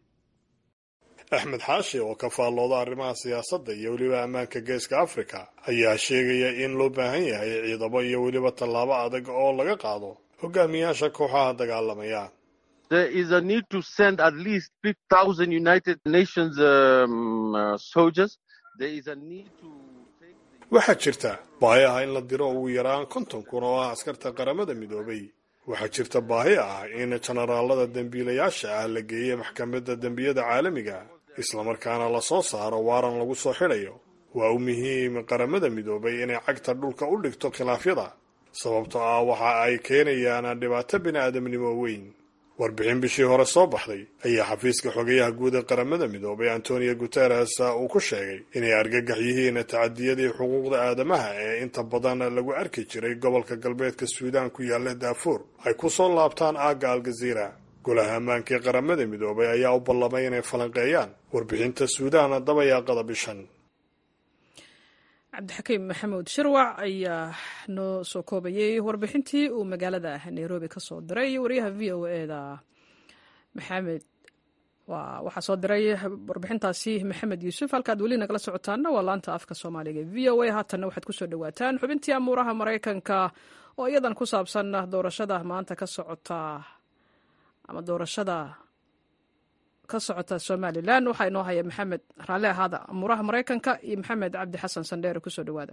axmed xaashi oo ka faallooda arrimaha siyaasadda iyo weliba ammaanka geeska afrika ayaa sheegaya in loo baahan yahay ciidamo iyo weliba tallaabo adag oo laga qaado hogaamiyaasha kooxaha dagaalamaya there is a need to send at least 50,000 United Nations um, uh, soldiers. There is a need to waxaa jirta baahi ah in la diro ugu yaraan konton kun oo ah askarta qaramada midoobay waxaa jirta baahi ah in jenaraalada dembiilayaasha ah la geeyo maxkamadda dembiyada caalamiga islamarkaana la soo saaro waaran lagu soo xidhayo waa u muhiim qaramada midoobay inay cagta dhulka u dhigto khilaafyada sababtoo ah waxa ay keenayaan dhibaato bini'aadamnimo weyn warbixin bishii hore soo baxday ayaa xafiiska xogayaha guud ee qaramada midoobay antonio guteres uu ku sheegay inay argagax yihiin tacadiyadii xuquuqda aadamaha ee inta badan lagu arki jiray gobolka galbeedka suudaan ku yaalla daafuur ay ku soo laabtaan aagga aljaziira golaha ammaanka ee qaramada midoobay ayaa u ballamay inay falanqeeyaan warbixinta suudaan dabayaaqada bishan cabdixakiim maxamuud shirwac ayaa noo soo koobayey warbixintii uu magaalada nairobi ka soo diray wariyaha v o eda maxamed waxaa soo diray warbixintaasi maxamed yuusuf halkaad weli nagala socotaana waa laanta afka soomaaliga v o a haatanna waxaad kusoo dhawaataan xubintii amuuraha maraykanka oo iyadan ku saabsan doorashada maanta ka socota ama doorashada ka socota somalilan waxaa inoo haya maxamed raalle ahaada amuuraha maraykanka iyo maxamed cabdi xasan sandheere kusoo dhawaada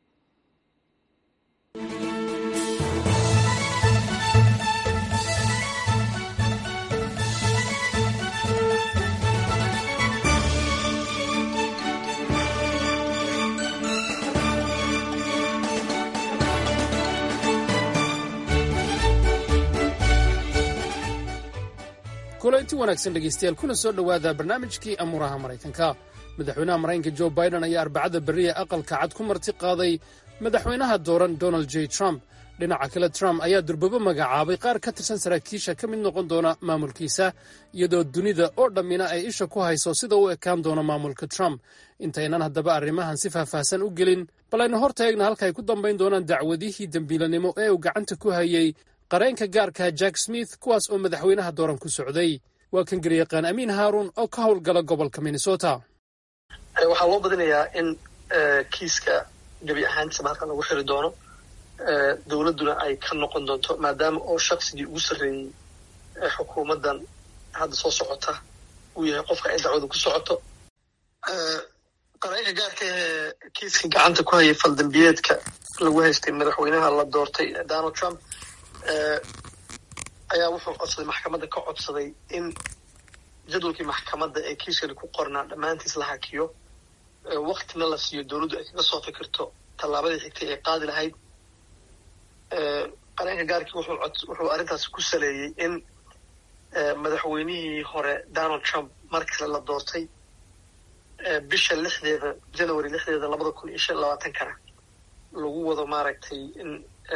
kulanti wanaagsan dhegaystayaal kuna soo dhowaada barnaamijkii amuuraha maraykanka madaxweynaha maraykanka jo biden ayaa arbacada berriya aqalka cad ku marti qaaday madaxweynaha dooran donald j trump dhinaca kale trump ayaa durbabo magacaabay qaar ka tirsan saraakiisha ka mid noqon doona maamulkiisa iyadoo dunida oo dhammina ay isha ku hayso sida u ekaan doono maamulka trump intaynan haddaba arrimahan si faahfaahsan u gelin bal aynu hor taegna halka ay ku dambayn doonaan dacwadihii dembiilanimo ee uu gacanta ku hayey qareenka gaarka jack smith kuwaas oo madaxweynaha dooran ku socday waa kan garyaqaan amiin haaruun oo ka howlgala gobolka minnesota waxaa loo badinayaa in kiiska gebi ahaantiisaba halkan lagu xiri doono dowladduna ay ka noqon doonto maadaama oo shaqsigii ugu sarreeyey xukuumaddan hadda soo socota uu yahay qofka ay dacwadu ku socoto qareenka gaarka ee kiiska gacanta ku hayay faldambiyeedka lagu haystay madaxweynaha la doortay donald trump ayaa wuxuu codsaday maxkamadda ka codsaday in jadwalkii maxkamadda ee kiiskani ku qornaa dhammaantiis la hakiyo waktina la siiyo dowladdu ay kaga soo fikirto tallaabadii xigtay ay qaadi lahayd qareenka gaarkii wuxuu arrintaasi ku saleeyey in madaxweynihii hore donald trump mar kale la doortay bisha lixdeeda january lixdeeda labada kun iyo shan labaatankana lagu wado maaragtay in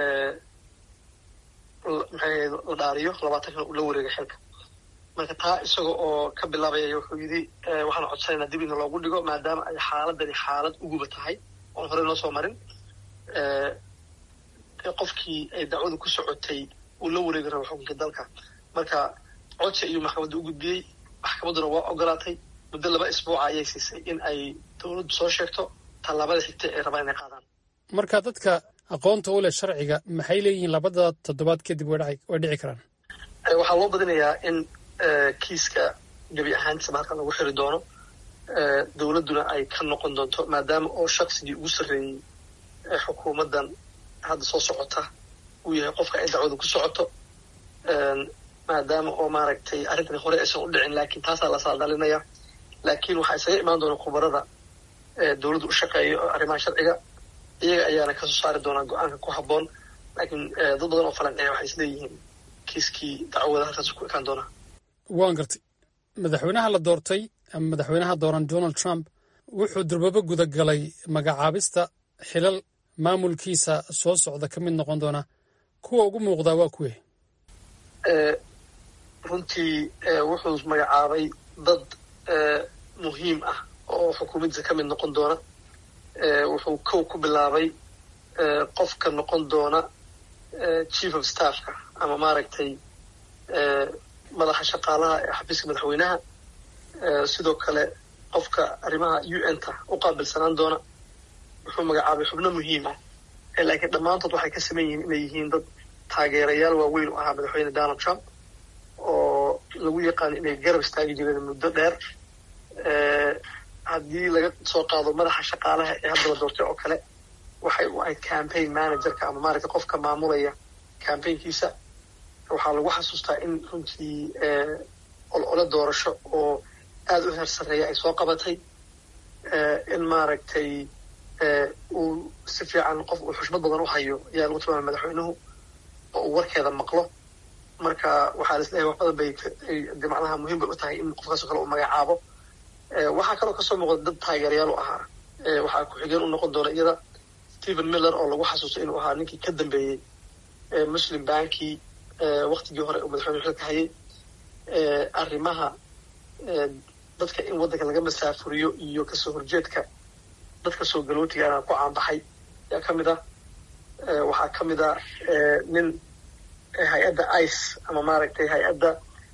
maxay la dhaariyo labaatankana uu la wareega xilka marka taa isaga oo ka bilaabaya wuxuu yidhi waxaan codsanaynaa dib ina loogu dhigo maadaama ay xaaladani xaalad uguba tahay oon horey noo soo marin qofkii ay dacwadu ku socotay uu la wareegi rabo xukunka dalka marka codsi ayuu maxkamadda u gudbiyey maxkamadduna waa ogolaatay muddo laba isbuuca ayay siisay in ay dowladdu soo sheegto tallaabada xigta ay rabaan inay qaadaan marka dadka aqoonta u leh sharciga maxay leeyihiin labada toddobaad kadib way dhici karaan waxaa loo badinayaa in kiiska gebi ahaantiisaba halkan lagu xiri doono dowladduna ay ka noqon doonto maadaama oo shaqsigii ugu sarreeyey xukuumaddan hadda soo socota uu yahay qofka ay dacwadu ku socoto maadaama oo maaragtay arrintani hore aysan u dhicin laakiin taasaa la saadalinaya laakiin waxaa isaga imaan doona khubarada dowladdu u shaqeeyo arrimaha sharciga iyaga ayaana kasoo saari doonaa go-aanka ku habboon laakiin dad badan oo falanceeya waxay isleeyihiin kiiskii dacwada halkaas ku ekaan doonaa waan gartay madaxweynaha la doortay ama madaxweynaha dooran donald trump wuxuu durbabo gudagalay magacaabista xilal maamulkiisa soo socda ka mid noqon doona kuwa ugu muuqdaa waa kuwe runtii wuxuu magacaabay dad muhiim ah oo xukuumaddiisa ka mid noqon doona wuxuu kow ku bilaabay qofka noqon doona chief of staffka ama maaragtay madaxa shaqaalaha ee xafiiska madaxweynaha sidoo kale qofka arrimaha u n ta u qaabilsanaan doona wuxuu magacaabay xubno muhiim ah laakiin dhammaantood waxay ka saman yihiin inay yihiin dad taageerayaal waaweyn u ahaa madaxweyne donald trump oo lagu yaqaano inay garab istaagi jireen muddo dheer haddii laga soo qaado madaxa shaqaalaha ee hadda la doortay oo kale waxay u ahayd campaign managerka ama maaragtay qofka maamulaya campaignkiisa waxaa lagu xasuustaa in runtii olole doorasho oo aada u heer sarreeya ay soo qabatay in maaragtay uu si fiican qof uu xushmad badan u hayo ayaa lagu tilmaamay madaxweynuhu oo uu warkeeda maqlo marka waxaa la isleeyahay wax badan bay de macnaha muhiim bay u tahay in qofkaasoo kale uu magacaabo waxaa kaloo kasoo muuqda dad taageerayaal u ahaa waxaa ku-xigeen u noqon doona iyada stephen miller oo lagu xasuusto inuu ahaa ninkii ka dambeeyey muslim banki waktigii hore uu madaxweyne xilka hayay arrimaha dadka in waddanka laga masaafuriyo iyo kasoo horjeedka dadka soo galootigaana ku caanbaxay ayaa ka mid ah waxaa ka mid ah nin hay-adda ice ama maaragtay hay-adda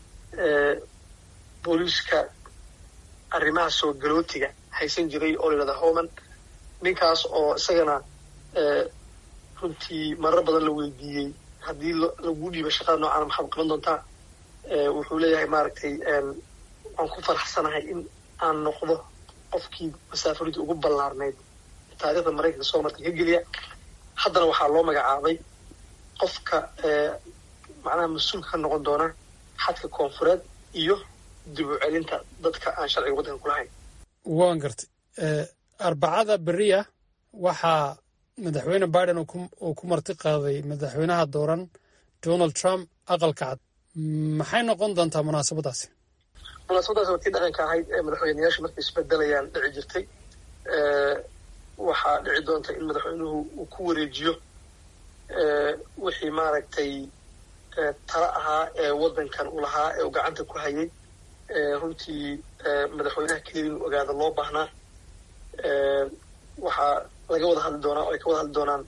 booliiska arrimaha soo galootiga haysan jiray oo layidhahda homan ninkaas oo isagana runtii marar badan la weydiiyey haddii lagu dhiibo shaqada noocaana maxaad qaban doontaa wuxuu leeyahay maaragtay waan ku faraxsanahay in aan noqdo qofkii masaafuridii ugu ballaarnayd taariikhda maraykanka soo martay ka geliya haddana waxaa loo magacaabay qofka macnaha mas-uulka ka noqon doona xadka koonfureed iyo dib u celinta dadka aan sharciga waddanka ku lahayn waan gartay arbacada beriya waxaa madaxweyne biden uu ku marti qaaday madaxweynaha dooran donald trump aqalka cad maxay noqon doontaa munaasabadaasi munaasabadaas waa tii dhaqanka ahayd ee madaxweyneyaashu markay isbedelayaan dhici jirtay waxaa dhici doonta in madaxweynuhu uu ku wareejiyo wixii maaragtay tala ahaa ee waddankan uu lahaa ee uu gacanta ku hayay runtii madaxweynaha keliya inuu ogaada loo baahnaa waxaa laga wada hadli doonaa oo ay ka wada hadli doonaan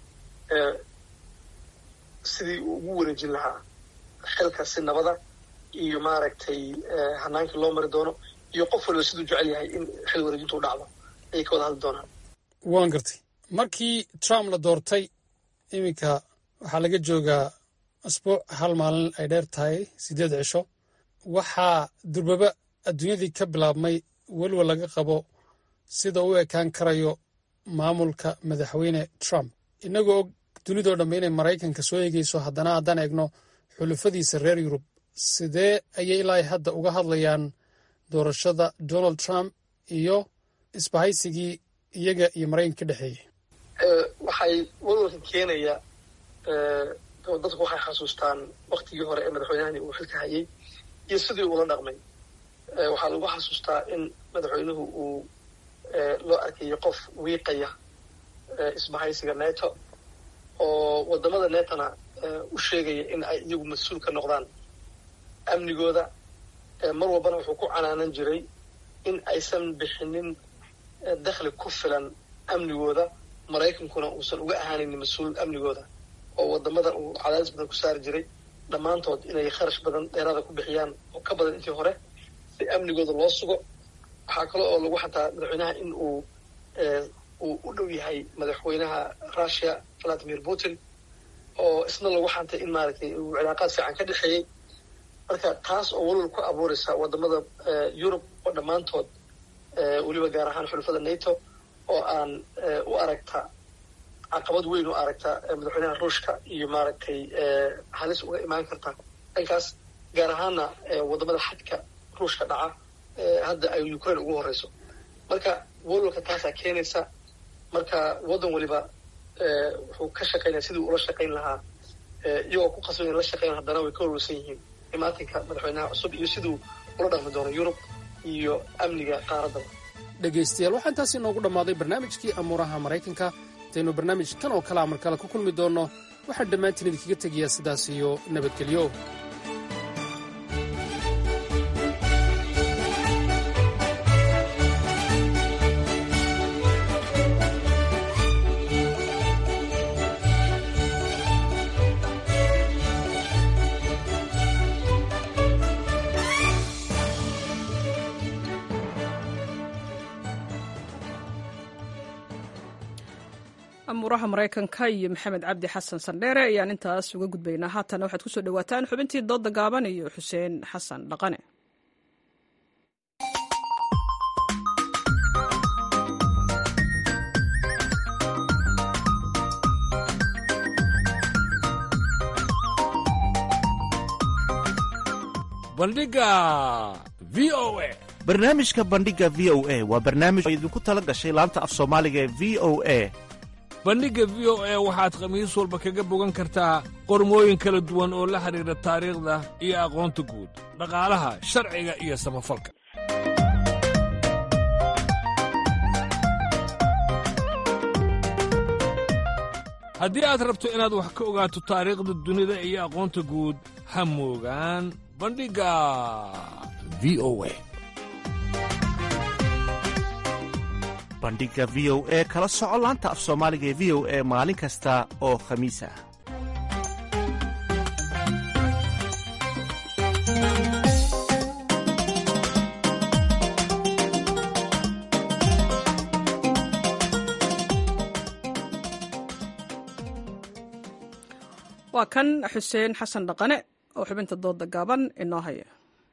sidii uu ugu wareejin lahaa xilka si nabada iyo maaragtay hanaankii loo mari doono iyo qof waliba siduu jecel yahay in xil wareejintu u dhacdo ayay ka wada hadli doonaan waan gartay markii trump la doortay iminka waxaa laga joogaa asbuuc hal maalin ay dheer tahay siddeed cisho waxaa durbaba adduunyadii ka bilaabmay weliba laga qabo sida u ekaan karayo maamulka madaxweyne trump innagoo og dunidoo dhamme inay maraykanka soo eegayso haddana haddaan eegno xulufadiisa reer yurub sidee ayay ilaa hadda uga hadlayaan doorashada donald trump iyo isbahaysigii iyaga iyo maraykanka ka dhexeeyey waxay walwalka keenaya dadku waxay xasuustaan waktigii hore ee madaxweynahani uu xilka hayay iyo sidii uula dhaqmay waxaa lagu xasuustaa in madaxweynuhu uu loo arkayo qof wiiqaya isbahaysiga neto oo wadamada netona u sheegaya in ay iyagu mas-uul ka noqdaan amnigooda mar walbana wuxuu ku canaanan jiray in aysan bixinin dakhli ku filan amnigooda maraykankuna uusan uga ahaanin mas-uul amnigooda oo wadamadan uu cadaadis badan ku saari jiray dhammaantood inay kharash badan dheeraada ku bixiyaan oo ka badan intii hore si amnigooda loo sugo waxaa kale oo lagu xataa madaxweynaha in uu uu u dhow yahay madaxweynaha russia valadimir putin oo isna lagu xantay in maaragtay uu cilaaqaad fiican ka dhexeeyey marka taas oo walwal ku abuuraysa wadamada yurub oo dhammaantood weliba gaar ahaan xulufada nato oo aan u aragta caqabad weyn u aragta madaxweynaha ruushka iyo maaragtay halis uga imaan karta dhankaas gaar ahaana wadamada xadka ruushka dhaca hadda ay ukraine ugu horeyso marka walwalka taasaa keenaysa marka waddan waliba wuxuu ka shaqaynaya sidii ula shaqayn lahaa iyagoo ku qasban in la shaqeyn haddana way ka walwalsan yihiin imaatinka madaxweynaha cusub iyo siduu ula dhaqmi doono yurub iyo amniga qaaraddaba dhegaystayaal waxaa intaasi inoogu dhammaaday barnaamijkii amuuraha maraykanka intaynu barnaamij kan oo kale amar kale ku kulmi doonno waxaan dhammaantiin idinkaga tegayaa sidaas iyo nabadgelyo amuuraha maraykanka iyo maxamed cabdi xasan sandheere ayaan intaas uga gudbaynaa haatana waxaad kusoo dhawaataan xubintii dooda gaaban iyo xuseen xasan dhaqane bandhiga v o a barnaamijka bandhiga v o a waa barnaamij oo idinku tala gashay laanta af soomaaliga ee v o a bandhigga v o e waxaad khamiis walba kaga bogan kartaa qormooyin kala duwan oo la xidhiidha taariikhda iyo aqoonta guud dhaqaalaha sharciga iyo samafalka haddii aad rabto inaad wax ka ogaato taariikhda dunida iyo aqoonta guud ha moogaan bandhigga v o e bandhigga v o e kala soco laanta af soomaaliga ee v o e maalin kasta oo khamiis ah waa kan xuseen xasan dhaqane oo xubinta dooda gaaban inoo haya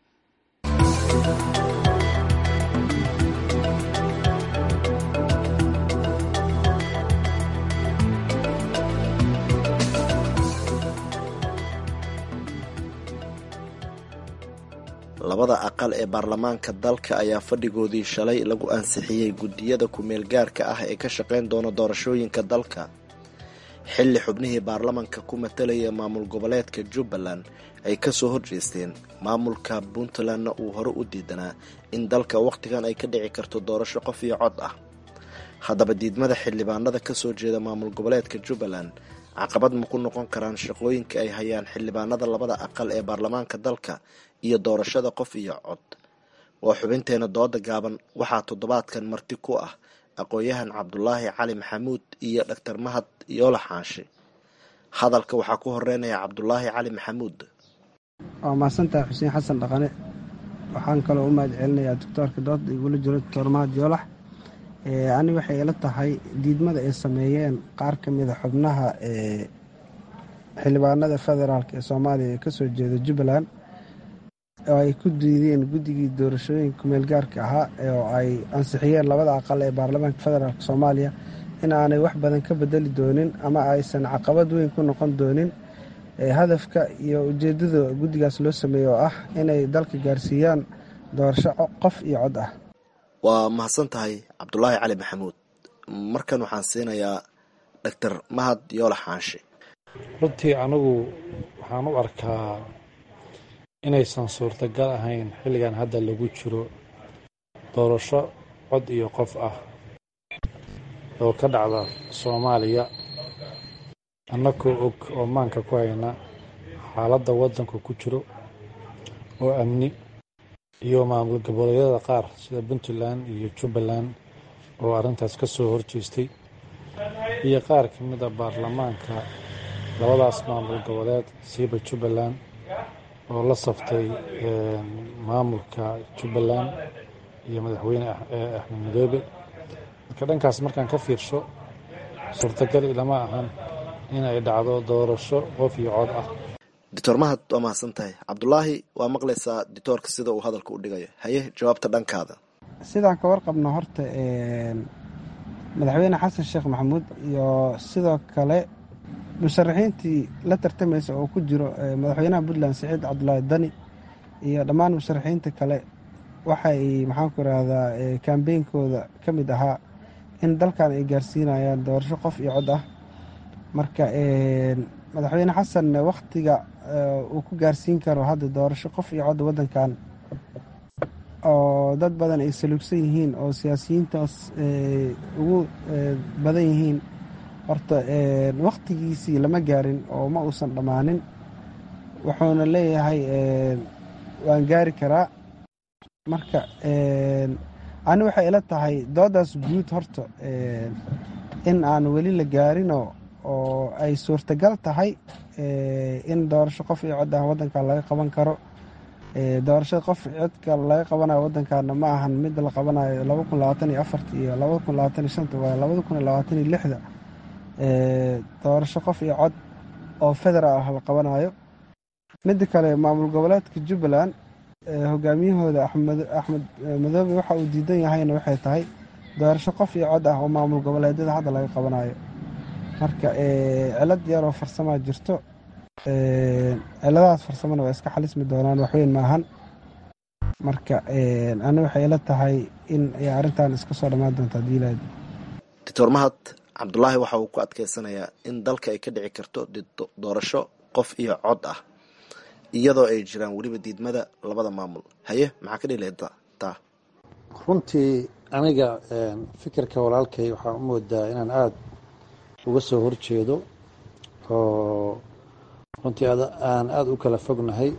labada aqal ee baarlamaanka dalka ayaa fadhigoodii shalay lagu ansixiyey guddiyada ku-meel gaarka ah ee ka shaqayn doona doorashooyinka dalka xilli xubnihii baarlamanka ku matalaya maamul goboleedka jubbaland ay kasoo horjeesteen maamulka puntlandna uu hore u diidanaa in dalka wakhtigan ay ka dhici karto doorasho qof iyo cod ah haddaba diidmada xildhibaanada kasoo jeeda maamul goboleedka jubbaland caqabad ma ku noqon karaan shaqooyinka ay hayaan xildhibaanada labada aqal ee baarlamaanka dalka iyo doorashada qof iyo cod waa xubinteena dooda gaaban waxaa toddobaadkan marti ku ah aqoon-yahan cabdulaahi cali maxamuud iyo dhaktar mahad yoola xaashi hadalka waxaa ku horeynaya cabdulaahi cali maxamuud waa mahadsantahay xuseen xasan dhaqane waxaan kaloo u mahad celinayaa doctoorka dooda igula jiro doctor mahad yoolax ani waxay ila tahay diidmada ay sameeyeen qaar ka mida xubnaha ee xildhibaanada federaalk ee soomaaliya ee kasoo jeeda jubbaland oo ay ku diideen guddigii doorashooyinka kumeel gaarka ahaa oo ay ansixiyeen labada aqal ee baarlamaanka federaalk soomaaliya in aanay wax badan ka bedeli doonin ama aysan caqabad weyn ku noqon doonin hadafka iyo ujeedada guddigaas loo sameeyey oo ah inay dalka gaarsiiyaan doorasho qof iyo cod ah waa mahadsan tahay cabdulaahi cali maxamuud markan waxaan siinayaa doctor mahad yoolax xaashi runtii anigu waxaan u arkaa inaysan suurtagal ahayn xilligan hadda lagu jiro doorasho cod iyo qof ah oo ka dhacda soomaaliya annakoo og oo maanka ku hayna xaaladda waddanku ku jiro oo amni iyo maamul goboleedyada qaar sida puntland iyo jubbaland oo arrintaas ka soo horjeestay iyo qaar ka mid a baarlamaanka labadaas maamul goboleed siiba jubbaland oo la saftay maamulka jubbaland iyo madaxweyne axmed madoobe marka dhankaas markaan ka fiirsho suurtagal ilama ahan in ay dhacdo doorasho qof iyo cod ah doctor mahad waa mahadsan tahay cabdulaahi waa maqlaysaa dictoorka sida uu hadalka u dhigayo haye jawaabta dhankaada sidaan ka warqabno horta madaxweyne xasan sheekh maxamuud iyo sidoo kale musharaxiintii la tartamaysa oo ku jiro madaxweynaha puntland siciid cabdulaahi dani iyo dhammaan musharaxiinta kale waxay maxaanku irahdaa kambeynkooda ka mid ahaa in dalkan ay gaarsiinayaan doorasho qof iyo cod ah marka madaxweyne xasan wakhtiga uu ku gaarsiin karo hadda doorasho qof iyo cod waddankan oo dad badan ay saluugsan yihiin oo siyaasiyiintaas ugu badan yihiin horta wakhtigiisii lama gaarin oo ma uusan dhammaanin wuxuuna leeyahay waan gaari karaa marka ani waxay ila tahay doodaas guud horta in aan weli la gaarinoo oo ay suurtagal tahay in doorasho qof iyo cod ah waddankan laga qaban karo doorashada qof codka laga qabanayo waddankaana ma ahan mid la qabanayo laba kun labaatan iyo afarta iyo labada kun labaatan iyo shanta waa labada kun labaatan iyo lixda doorasho qof iyo cod oo federaal ah la qabanayo midda kale maamul goboleedka jubbaland hogaamiyahooda axmed madoobe waxa uu diidan yahayna waxay tahay doorasho qof iyo cod ah oo maamul goboleedyada hadda laga qabanayo marka cilad yaroo farsamaa jirto ciladahaas farsamona waa iska xalismi doonaan waxweyn maahan marka ani waxay ila tahay in ay arrintan iska soo dhammaan doonta hadii ilaahd doctor mahad cabdulaahi waxa uu ku adkeysanayaa in dalka ay ka dhici karto doorasho qof iyo cod ah iyadoo ay jiraan weliba diidmada labada maamul haye maxaa ka dhila taa runtii aniga fikirka walaalkay waxaan u moodaa inaan aada uga soo horjeedo oo runtii aan aada u kala fognahay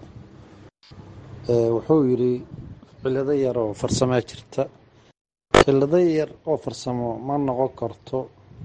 wuxuu yidhi cillado yar oo farsamaa jirta cillado yar oo farsamo ma noqon karto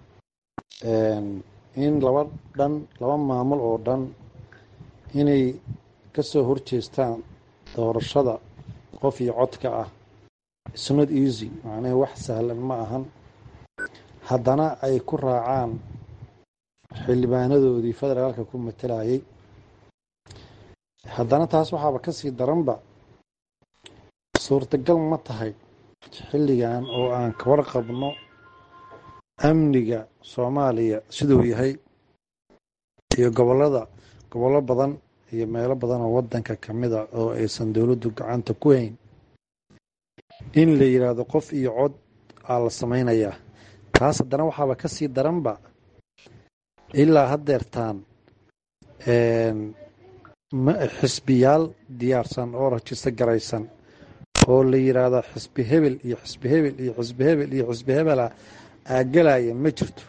in laba dhan laba maamul oo dhan inay ka soo horjeestaan doorashada qof iyo codka ah snot easy macnaha wax sahlan ma ahan haddana ay ku raacaan xildhibaanadoodii federaalka ku matalayay haddana taas waxaaba ka sii daranba suurtagal ma tahay xilligan oo aan ka warqabno amniga soomaaliya siduu yahay iyo gobolada gobollo badan iyo meelo badan oo waddanka ka mid a oo aysan dowladdu gacanta ku hayn in la yidhaahdo qof iyo cod aa la samaynayaa taas haddana waxaaba ka sii daranba ilaa haddeertaan xisbiyaal diyaarsan oo rajiso garaysan oo la yidhaahdo xisbi hebel iyo xisbi hebel iyo xisbi hebel iyo xisbi hebela aagalaya ma jirto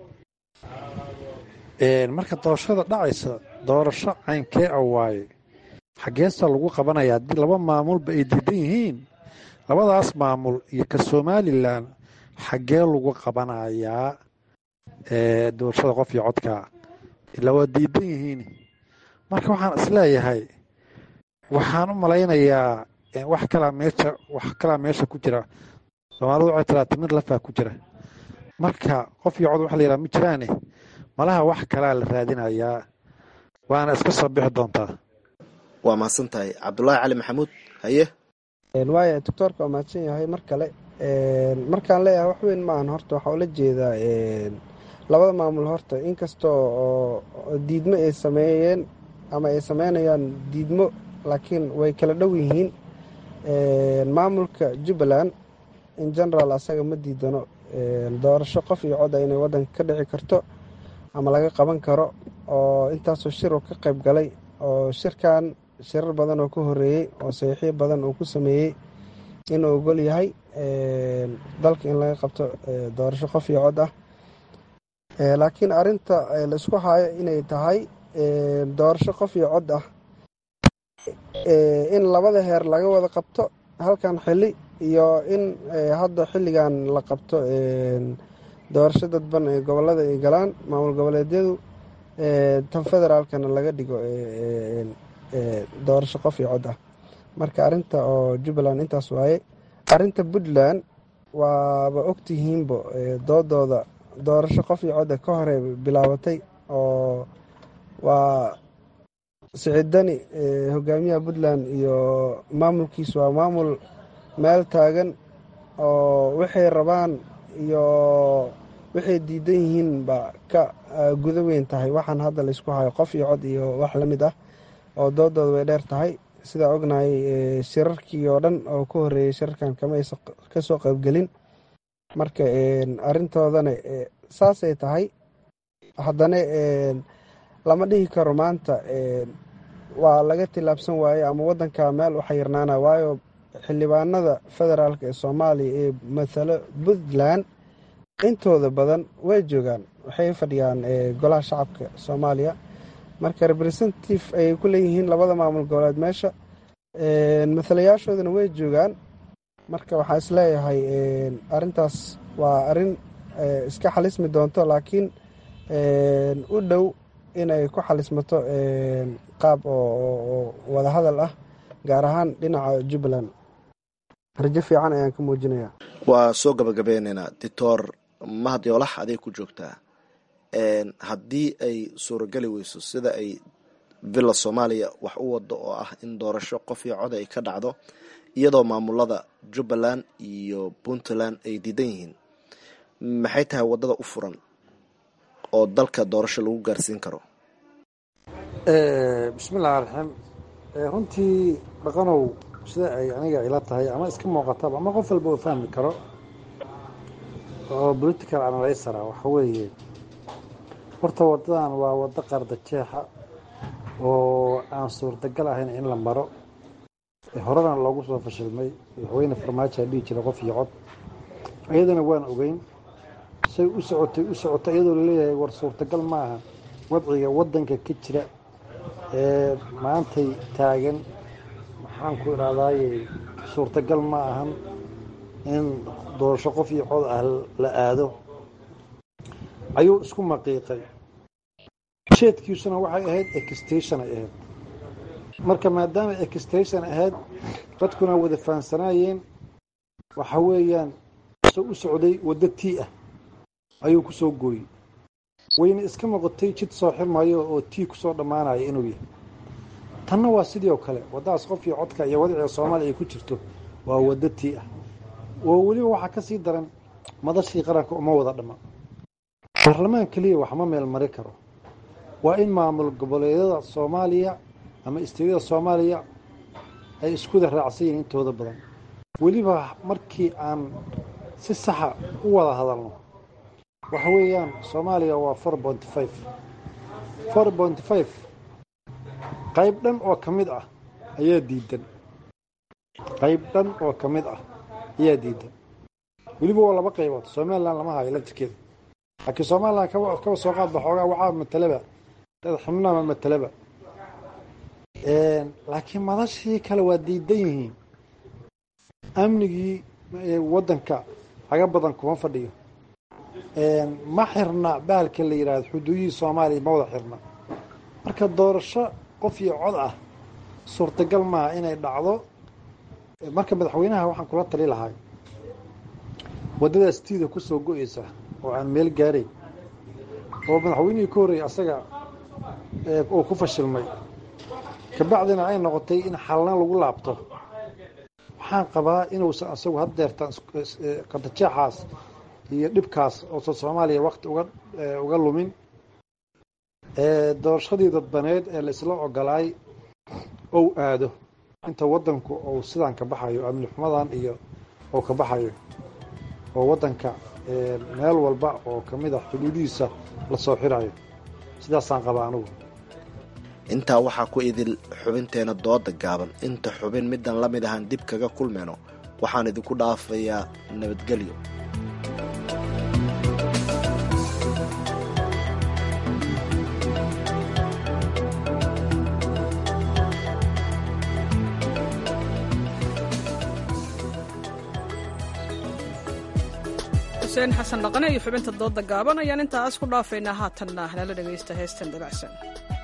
marka doorashada dhacaysa doorasho caynkee a waaye xaggeesa lagu qabanaya haddii laba maamulba ay diidan yihiin labadaas maamul iyo ka somalilan xaggee lagu qabanayaa doorashada qof iyo codkaa ilaa waa diidan yihiin marka waxaan isleeyahay waxaan u malaynayaa wax kalaa meesha wax kalaa meesha ku jira soomaalidu waxay tiraa timir lafaa ku jira marka qof iyo cod waxa la yidhaha ma jiraane malaha wax kalaa la raadinayaa waana iska soo bixi doontaa waa mahadsan tahay cabdulaahi cali maxamuud haye waaya doctoorka waa mahadsan yahay mar kale markaan leeyahay wax weyn maahan horta waxaa ula jeedaa labada maamul horta inkastoo oo diidmo ay sameeyeen ama ay sameynayaan diidmo laakiin way kala dhow yihiin maamulka jubbaland in general asaga ma diidano doorasho qof iyo coda inay waddanka ka dhici karto ama laga qaban karo oo intaasoo shir uu ka qayb galay oo shirkan shirar badan oo ka horeeyey oo saxiixyo badan uu ku sameeyey inuu ogol yahay dalka in laga qabto doorasho qof iyo cod ah laakiin arinta la isku hayo inay tahay doorasho qof iyo cod ah in labada heer laga wada qabto halkan xili iyo in hadda xilligan la qabto doorasho dadban ee gobolada ay galaan maamul goboleedyadu tan federaalkana laga dhigo doorasho qof iyo cod ah marka arinta oo jubbaland intaas waaye arinta puntland waaba ogtihiinbo doodooda doorasho qof iyo cod ka hore bilaabatay oo waa siciidani hogaamiyaha puntland iyo maamulkiis waa maamul meel taagan oo waxay rabaan iyo waxay diidan yihiin ba ka guda weyn tahay waxaan hadda laysku hayo qof iyo cod iyo wax la mid ah oo doodooda way dheer tahay sidaa ognahay shirarkii oo dhan oo ka horeeyey shirarkan kama aysa kasoo qaybgelin marka arintoodana saasay tahay haddana lama dhihi karo maanta waa laga tillaabsan waaye ama waddanka meel u xayirnaana waayo xildhibaanada federaalk ee soomaaliya ee matalo puntland intooda badan way joogaan waxay fadhiyaan golaha shacabka soomaaliya marka representative ayay ku leeyihiin labada maamul goboleed meesha matalayaashoodana way joogaan marka waxaa isleeyahay arintaas waa arin iska xalismi doonto laakiin u dhow inay ku xalismato qaab oo wadahadal ah gaar ahaan dhinaca jubbaland rajo fiican ayaan ka muujinaya waa soo gabagabeyneynaa doctor mahad yoolax aday ku joogtaa haddii ay suurageli weyso sida ay villa soomaaliya wax u wado oo ah in doorasho qof iyo cod ay ka dhacdo iyadoo maamulada jubbaland iyo puntland ay diidan yihiin maxay tahay waddada u furan oo dalka doorasho lagu gaarsiin karo bismillahi raxiim runtii dhaqanow sida ay aniga ila tahay ama iska muuqataba ama qof walba uu fahmi karo oo political analyzer ah waxa weeye horta waddadan waa waddo qarda jeexa oo aan suurtagal ahayn in la maro horena loogu soo fashilmay madaxweyne farmaajo dhihi jira qof iyo cod iyadana waan ogeyn say u socotay u socotay iyadoo laleeyahay war suurtagal ma aha wadciga waddanka ka jira ee maantay taagan maxaan ku idhahdaaye suurtagal ma ahan in doorasho qof iyo cod ah la aado ayuu isku maqiiqay jeedkiisuna waxay ahayd extation ay ahayd marka maadaama extation ahayd dadkuna wada fahansanaayeen waxa weeyaan soo u socday waddo tii ah ayuu ku soo gooyey wayna iska noqotay jid soo xirmayo oo tii kusoo dhammaanaya inuu yahay tanna waa sidii oo kale waddadaas qof iyo codka iyo wadiciga soomaaliya ay ku jirto waa waddo tii ah oo weliba waxaa ka sii daran madashii qaranka uma wada dhamma baarlamaan keliya wax ma meel mari karo waa in maamul goboleedyada soomaaliya ama isteedyada soomaaliya ay iskuda raacsan yihiin intooda badan weliba markii aan si saxa u wada hadalno waxa weeyaan soomaaliya waa four bonty five four bonty five qayb dhan oo ka mid ah ayaa diidan qayb dhan oo ka mid ah ayaa diidan weliba waa laba qaybood somalilan lama hayo laftirkeeda laakiin somalilan kaba soo qaadba xoogaa waxaa matalaba dad xubnaama matalaba laakiin madashii kale waa diidan yihiin amnigii waddanka laga badan kuma fadhiyo ma xirna bahalka la yidhaahdo xuduudihii soomaaliya ma wada xirna marka doorasho qof iyo cod ah suurtagal maaha inay dhacdo marka madaxweynaha waxaan kula tali lahay waddadaas tiida ku soo go-eysa oo aan meel gaarayn oo madaxweynihii ka horreeyay asaga uu ku fashilmay kabacdina ay noqotay in xalna lagu laabto waxaan qabaa inuusan asagu haddeertaan qadajeexaas iyo dhibkaas oosan soomaaliya wakti uga uga lumin doorashadii dadbaneed ee laisla ogolaay ou aado inta waddanku uu sidaan ka baxayo amni xumadan iyo uu ka baxayo oo waddanka meel walba oo ka mid ah xuduudihiisa la soo xirayo sidaasaan qabaa anugu intaa waxaa ku idil xubinteena dooda gaaban inta xubin middan la mid ahaan dib kaga kulmayno waxaan idinku dhaafayaa nabadgelyo xuseen xasan dhaqane iyo xubinta dooda gaaban ayaan intaas ku dhaafaynaa haatanna nala dhegaysta heestan dabacsan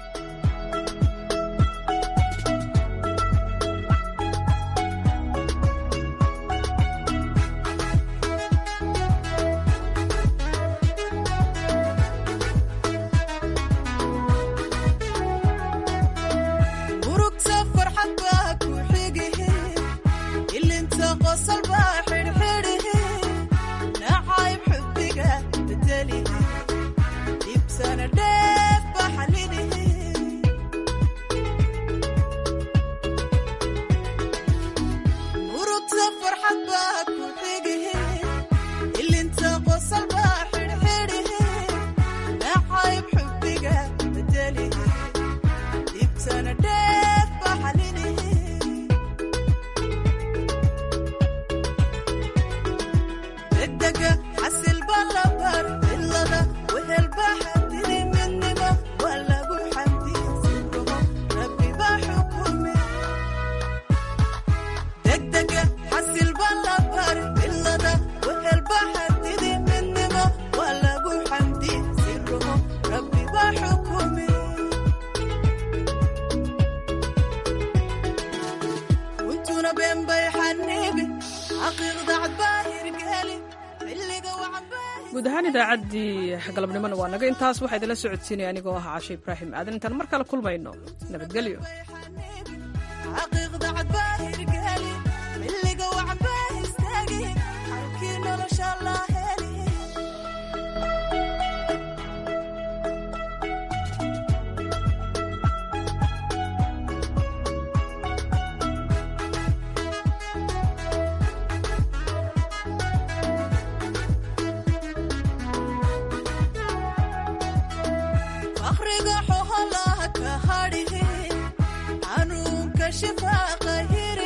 guud ahaan idaacaddii galabnimona waa naga intaas waxaa idinla socodsiinaya anigoo ah cashe ibraahim aadan intaan mar kale kulmayno nabadgelyo shifaaqa hir